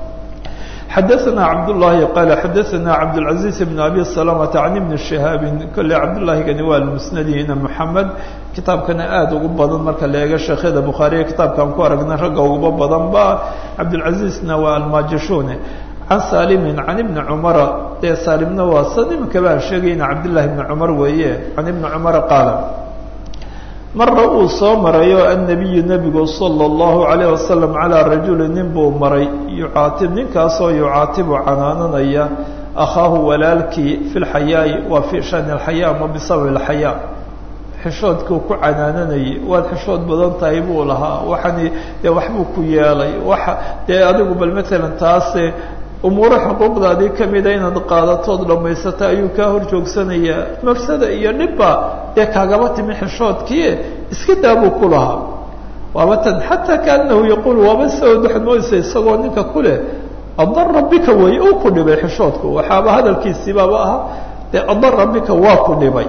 A: xadaثna cabdالlahi qala xadaثna cabdالcaزiز بn abi سلمةa can ibni شihaabi kolley cabdالlahigani waa musnadihina mحamed kitaabkana aad ugu badan marka la eego sheekhyada bukhaariya kitaabkaan ku aragnay ragga uguba badan ba cabdالcaزizna waa almajishune can salimi can ibni cumara dee salimna waa sad imika baan sheegayna cabdالlahi bni cumar weeye can ibni cumara qaala marna uu soo marayo annabiyu nebigu sala allahu calayh wasalam calaa rajuli nin buu maray yucaatib ninkaasoo yucaatibu canaananaya akhaahu walaalkii fi lxayaa'i waa fii shani alxayaa ama bisababi alxayaa xishoodkuu ku canaananayay waad xishood badan tahay buu lahaa waxani dee waxbuu ku yeelay waxa dee adigu bal matalan taase umuuro xuquuqdaadii kamida inaad qaadatood dhammaysata ayuu kaa hor joogsanayaa mafsada iyo dhibba dee kaagaba timi xishoodkii iska daabuu ku lahaa waaba tan xataa kaanahu yaquul waaba saod waxaad moodaysa isagoo ninka ku leh adara bika wey uu ku dhibay xishoodku waxaaba hadalkiisiibaaba ahaa dee adara bika waa ku dhibay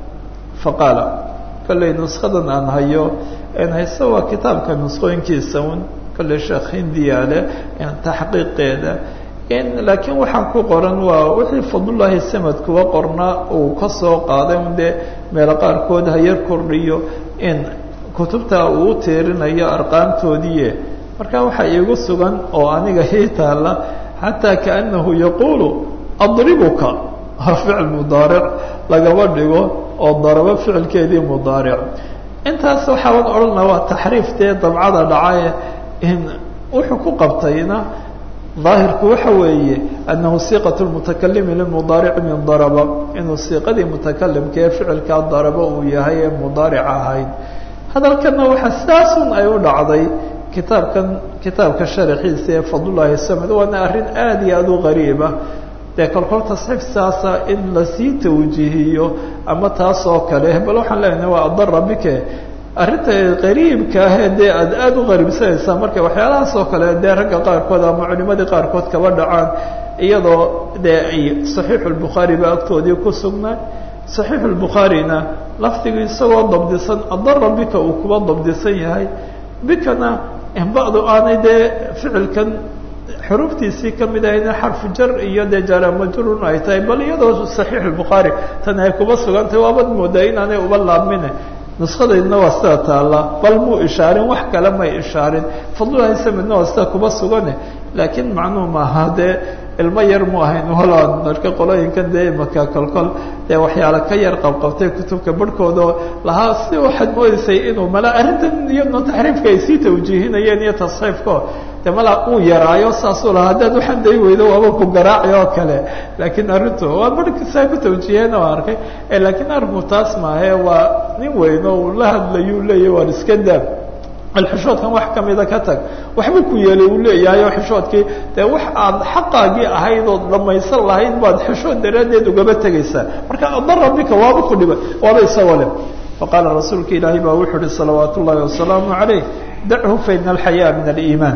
A: faqaala kolley nuskadan aan hayo n hayse waa kitaabka nusqooyinkiisa un kolley sheekh hindiya leh taxqiiqeeda laakiin waxaan ku qoran waa wixii fadlullaahi samad kuwa qornaa uu ka soo qaaday un dee meelo qaarkood hayar kordhiyo in kutubta uu u teerinayo arqaamtoodiie marka waxaa iigu sugan oo aniga ii taalla xataa kaanahu yaquulu adribuka ficil mudaaric lagaba dhigo oo darabo ficilkeedii mudaaric intaas waxaaban odhanaa waa taxriif dee dabcada dhacaye in wuxuu ku qabtayna daahirku waxa weeye anahu siiqat lmutakalimi limudaarici min daraba inuu siiqadii mutakalimka ee ficilkaa daraba uu yahay ee mudaaric ahayd hadalkana waxaa sidaasun ay u dhacday kitaabkan kitaabka sharaxiisa ee fadlullaahi samed waana arrin aada iyo aada u qariiba dee kolkol tasxiif saasa in lasii tawjiihiyo ama taas oo kale bal waxaan leenahay waa adara bike arrinta qariibka ahee dee aad aada u qariibsanaysaa marka waxyaalahaas oo kale dee ragga qaarkood ama culimadii qaarkood kaba dhacaan iyadoo dee ay saxiixu lbukhaari ba agtoodii ku sugnaa saxiixu lbukhaarina lafdigii isagoo dabdisan adara bika uu kuba dabdisan yahay bikana bacdu aanay dee ficilkan xuruuftiisii kamid ahayna xarfu jar iyo dee jaramajrun ay tahay bal iyadoo saxiix lbukhaari tan ay kuba sugantahay waabad moodaa inaanay uba laabmine nuskadaydna waa sida taalla bal muu ishaarin wax kale may ishaarin fadlulahi samedna waa sida kuba sugane laakiin macnuu maaha dee ilmo yar mu ahayn holand marka qolooyinkan dee imaka kolkol dee waxyaala ka yar qabqabtay kutubka barhkooda lahaa si waxaad moodaysay inuu mala arrintan iyadna taxriifka ay sii tawjiihinayeen iyo tasxiifko de malaa uu yaraayo saasuu lahaa haddaad waxaan day weydo waaba ku garaaci oo kale laakiin arrintu waa barhkisaa ku tawjiiheen oo arkay laakiin arrinku taas maahe waa nin weyn oo uu la hadlayuu leeyahy waan iska daab alxishoodkan wax kamida ka tag waxbuu ku yeelay uu leeyahay oo xishoodkii dee wax aad xaqaagii ahayd ood dhamaysan lahayd baad xishood daraaddeed ugaba tegaysaa marka adara bika waaba ku dhibay waaba isagoo leh faqaala rasuulka ilaahay baa wuxuu uhi salawaat ullahi wasalaamu calayh dachu faina alxayaa min aliimaan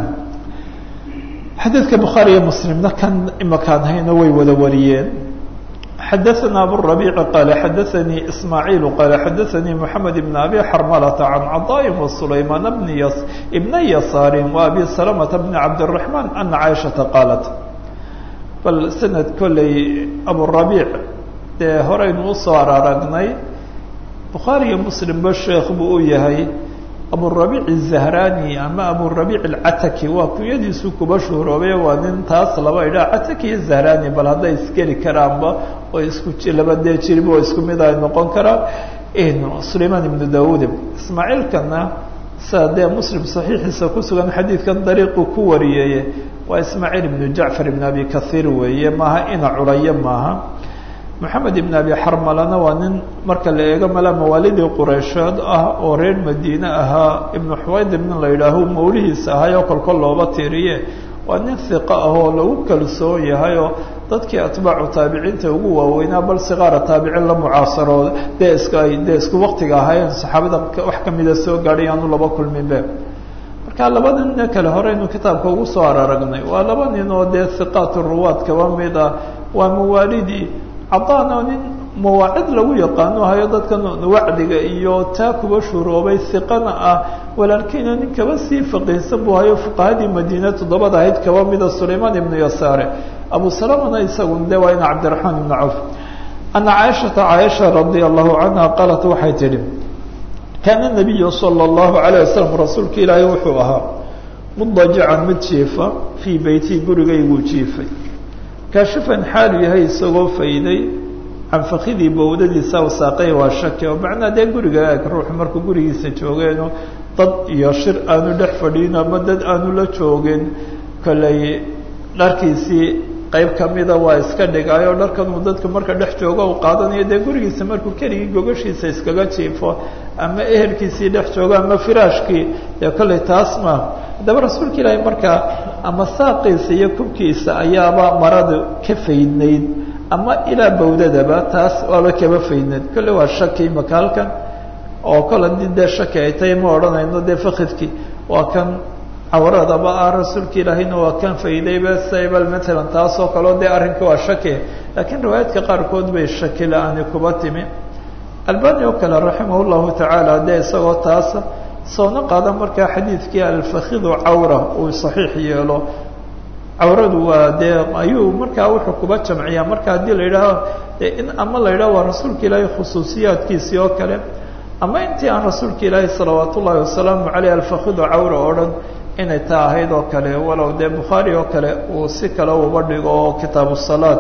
A: xadiidka bukhaari iyo muslimna kan imakaan hayna way wada wariyeen xadaثna abالربيع qال xadaثnي إسmاعيل qال xadaثnي محamed بن أbي xرملة عن cطاء وسليمان بن يسار وأbي سلمة بن عبدالرحمن أن عائشhaةa qاaلت bal snad kolley abالربيع dee horaynu usoo araragnay bukhaarي iyo mslimba sheekh buu u yahay aburabiic الzahrani ama aburabiic اlcataki waa kunyadiisu kuba shuhroobe waa nin taas laba idhaa cataki iyo zahrani bal hadday isgeli karaanba oo isku laba dee jiriba oo isku mid ay noqon karaan sulayman ibnu dawud ismaaciilkana sida dee muslim saxiixiisa kusugan xadiidkan dariiqu ku wariyeye waa ismaaciil ibnu jacfar ibn abi kahiir weeye maaha ina culayo maaha moxamed ibn abi xarmalana waa nin marka la eego mala mawaalidii qureysheed ah oo reer madiine ahaa ibnu xuwaydir nin la yidhaaho mawlihiisa ahay oo kolkol looba tiiriye waa nin hiqo ah oo lagu kalsoon yahay oo dadkii atbaacu taabiciinta ugu waaweynaa bal siqaara taabicin la mucaasarooda dee iska ay dee isku waktiga ahaayeen saxaabada wax kamida soo gaadhay aanu laba kulminbe marka laba ninna kale horeynu kitaabka ugu soo araragnay waa laba nin oo dee hiqaat ruwaad kaba mid ah waa mawaalidii cadaana nin mawaacid lagu yaqaano hayo dadkan wacdiga iyo taa kuba shuroobay hiqana ah walaalkiina nin kaba sii faqiihsan buu hayo fuqahadii madiine toddobada ahayd kaba mida sulaymaan ibnu yasaare abu salamana isagu de waa ina cabdiraxmaan ibnu cawf ana caaishata caaisha radia allahu canha qaalat waxay tidhi kaana nabiyu sala allahu alayh wasalam rasuulka ilaahay wuxuu ahaa mudajican mid jiifa fii beytii gurigayguu jiifay kaashifan xaalu yahay isagoo fayday canfakidii bowdadiisa wasaaqay waa shaki oo macnaa dee guriga eeg ruuxu markuu gurigiisa joogeeno dad iyo shir aanu dhex fadhiin ama dad aanu la joogin kolley dharkiisii qayb kamida waa iska dhigaayo dharkan uu dadka marka dhex joogo u qaadanayo dee gurigiisa markuu keligii gogashiisa iskaga jiifo ama ehelkiisii dhex joogo ama firaashkii dee kolley taas ma haddaba rasuulka ilaahay markaa ama saaqiisa iyo kubkiisa ayaaba maradu ka faydnayd ama ilaa bawdadaba taas waaba kaba faydnayd kolley waa shaki imaka halkan oo kol haddii dee shaki ay tahay ma odhanayno dee fakidkii waa kan cawradaba ah rasuulka ilaahayna waa kan faydayba saybal matalan taas oo kaleo dee arrinka waa shaki laakiin riwaayaadka qaarkood bay shaki la-aani kuba timi albani oo kale raximah llahu tacaala dee isagoo taasa soona qaada markaa xadiidkii alfakidu cawra uu saxiix yeelo cawradu waa dee ayuu markaa wuxuu kuba jamciyaa marka haddii la yidhaaho de in ama la yidhaho waa rasuulka ilaahay khusuusiyaadkiisii oo kale ama intii aan rasuulka ilaahi salawaat ullaahi wasalaamu caleyh alfakidu cawra oo dhan inay taa ahayd oo kale walow dee bukhaari oo kale uu si kale uba dhigo oo kitaabu salaat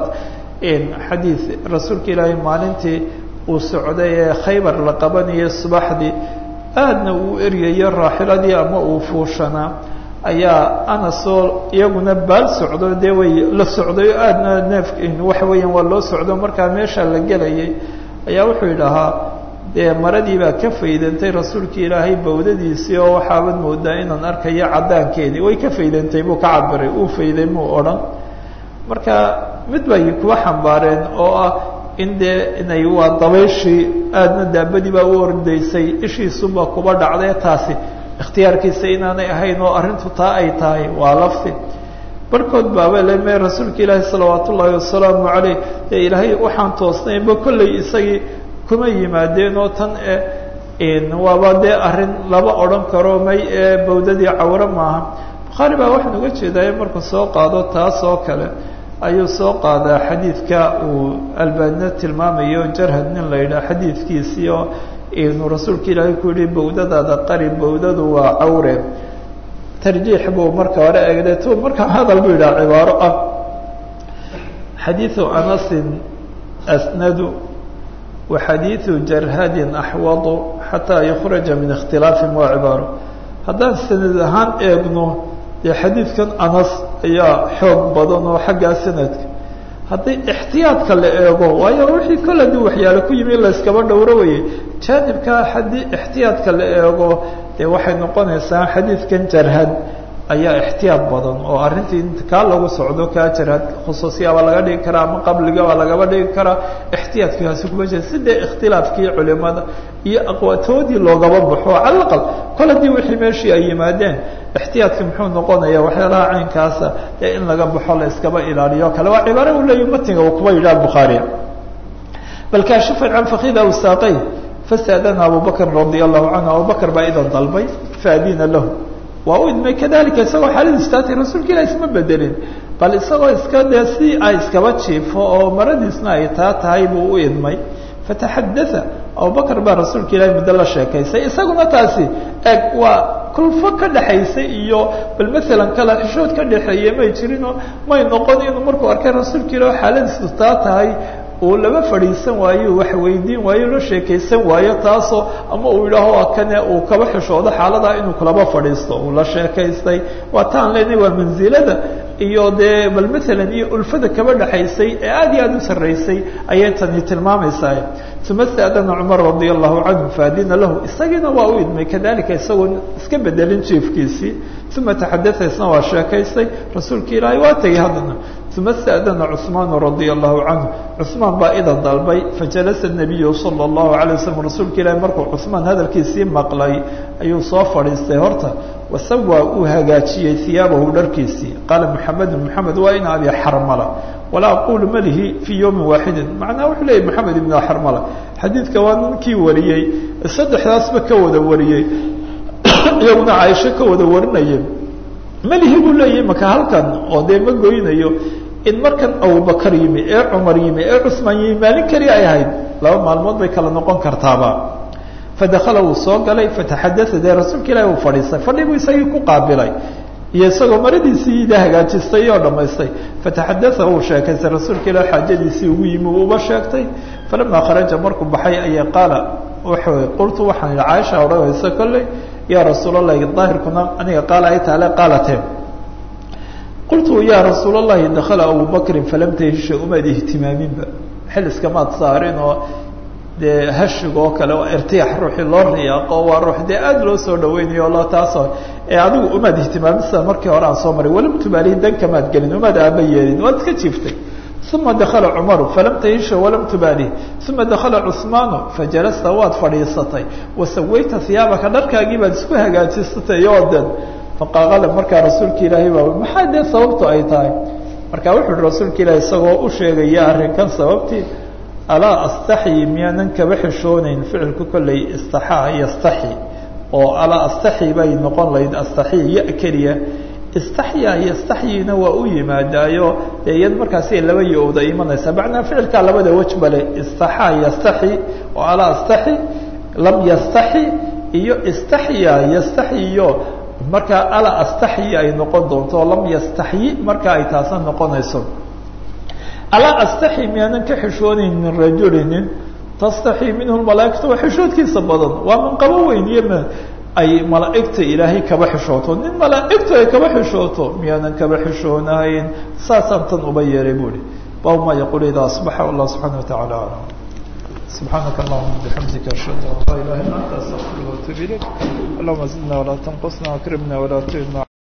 A: xadiid rasuulka ilaahay maalintii uu socday ee khaybar la qabanayay subaxdii aadna uu eryayo raaxiladii ama uu fuushanaa ayaa anasoo iyaguna baal socdo dee way la socday oo aadna neef waxa weeyaan waa loo socdo markaa meesha la gelayay ayaa wuxuu yidhahaa dee maradii baa ka faydantay rasuulka ilaahay bawdadiisii oo waxaabad moodaa inaan arkayo caddaankeedii way ka faydantay buu ka cabiray uu fayday muu odhan marka mid bay kuwa xambaareen oo ah in dee inay waa dabayshii aadna daabadii baa u ordaysay ishiisuba kuba dhacday taasi ikhtiyaarkiisa inaanay ahayn oo arrintu taa ay tahay waa lafti barkood baaba le me rasuulka ilaahi salawaat ullaahi wasalaamu caleyh dee ilaahay waxaan toosnaynba kolley isagii kuma yimaadeen oo tan e waaba dee arrin laba odhan karo may ee bawdadii cawre maaha bukhaari baa waxaan uga jeedaaye markuu soo qaado taas oo kale ayuu soo qaadaa xadiidka uu albaanina tilmaamayo jarhad nin la yidhaha xadiidkiisii oo inuu rasuulka ilaahay ku yihi bawdadaada qari bawdadu waa cawre tarjiix buu marka hore eegday tu markaa hadal buu yidhaha cibaaro ah xadiidu anasin asnadu wa xadiidu jarhadin axwadu xataa yukhraja min ikhtilaafin waa cibaaro haddaan sanad ahaan eegno dee xadiidkan anas ayaa xoog badan oo xaggaa sanadka haddii ixtiyaadka la eego waayo wixii kol haddii waxyaale ku yimi in la yskaba dhowro weye jaanibkaa haddii ixtiyaadka la eego dee waxay noqonaysaa xadiidkan jarhad ayaa ixtiyaad badan oo arrintii kaa lagu socdo kaa jarhad khusuusiyaabaa laga dhigi karaa ama qabligaabaa lagaba dhigi karaa ixtiyaadkaasi kuma jira si dee ikhtilaafkii culimada iyo aqwaatoodii loogaba baxo cala aqal kol haddii wixii meeshii ay yimaadeen ixtiyaadka muxuu noqonaya waxyaalaha caynkaasa ee in laga baxo la iskaba ilaaliyo kale waa cibaare uu leeyahy matiga uu kuba yidhaha bukhaari bal kaashifan can fakida awsaaqay fasaadana abubakr radia allahu canhu abubakr baa idan dalbay faadina lahu waa u idmay kadalika isagoo xaaladiisu taatay rasuulka ilah isma bedelin bal isagoo iska dee si ay iskaba jiifo oo maradiisna ay taa tahay buu u idmay fataxadaa abubakr baa rasuulka ilahi muddo la sheekaysay isaguna taasi eg waa kulfo ka dhexaysay iyo bal maalan kala xishood ka dhexeeye may jirinoo may noqon inuu markuu arkay rasuulka ilah xaaladiisu taa tahay uu laba fadhiisan waayo wax weydiin waayo la sheekaysan waayo taasoo ama uu yidhaaho waa kane uu kaba xishoodo xaaladaa inuu kulaba fadhiisto uu la sheekaystay waa taan leenahay waa mansilada iyo dee bal maalan iyo ulfada kaba dhexaysay ee aad iyo aad u sarraysay ayay tani tilmaamaysaa uma staadana cumar radia allahu canhu faadina lahu isagiina waa u idmay kadalika isagoo iska bedelin jiefkiisii uma taxadaa isna waa sheekaystay rasuulka ilaahay waa tegay haddana uma staadana cثmaan radia allahu canhu cثmaan baa idan dalbay fajalasa nabiyu salى اllahu alay waslm rasuulka ilaahi markuu cثmaan hadalkiisii maqlay ayuu soo fadhiistay horta wasawaa uu hagaajiyey hiyaabahu dharkiisii qaala mxamedu mxamed waa in abi xarmala walaa aqulu malihi fii yowmi waaxidi macnaha wuxuu leeyay maxamed ibn xarmala xadiidka waa ninkii wariyey saddexdaasba ka wada wariyey iyaguna caaisho ka wada warinaya melihi buu leeyahay maka halkan oo dee ma goynayo in markan abubakar yimi ee cumar yimi ee cusmaan yimi maalin keli ay ahayd laba maalmood bay kala noqon kartaaba fadakala wuu soo galay fataxadaa dee rasuulka ilahi uu fadhiistay fadhi buu isagii ku qaabilay iyo isagoo maradiisii ida hagaajistay oo dhamaystay fataxadaa uu sheekaystay rasuulka ilah xaajadiisii ugu yimi uu uba sheegtay falamaa kharaja markuu baxay ayaa qaala wuxuu qultu waxaan idhi caaisha odhanaysa kolley yaa rasuulallahi daahirkuna aniga qaala ay taale qaalateen qultu yaa rasuul allahi dakala abu bakrin falam tahisha umaad ihtimaaminba xil iskamaad saarin oo dee hashig oo kale oo irtiyaax ruuxii loo riyaaqo waa ruux dee aada loo soo dhaweynayo o loo taasoo ee adigu umaad ihtimaamin sida markii hore aan soo maray walam tubaalihi dan kamaad gelin umaad aaba yeelin waad iska jiiftay uma dakala cumaru falam tahisha walam tubaalihi uma dakala cusmaanu fajalasta waad fadhiisatay wasawayta hiyaabaka dharkaagii baad isku hagaajisatay oo den faqaaqala markaa rasuulka ilaahay baa maxaa dee sababtu ay tahay marka wuxu uhi rasuulka ilaahi isagoo u sheegaya arrinkan sababtii alaa astaxyi miyaanan kaba xishoonayn ficilku kolley istaxaa yastaxi oo alaa astaxyi bay noqon lahayd astaxyi ya keliya istaxya yastaxyina waa u yimaadaayo dee iyad markaasi laba yo-da imanaysa macnaa ficilkaa labada wej bale istaxaa yastaxi oo alaa astaxi lam yastaxi iyo istaxya yastaxyiyo markaa alaa astaxyi ay noqon doonto lam yastaxyi marka ay taasna noqonayso alaa astaxyi miyaanan ka xishoonayn min rajulinin tastaxii minhu malaaikatu waa xishoodkiisa badan waa manqabo weyn iyo ay malaaigta ilaahay kaba xishooto nin malaaigtu ay kaba xishooto miyaanan kaba xishoonahayn saasaan tan uba yeeray buuhi bab ma yaqul ida asbaxa allah subxana wataعala alam subxaanaka allahuma bixamdika ashhadu an laa ilaha illa anta astaqfiruka watuub ilayk allahuma zidna walaa tanqusna akrimna walaa tuhina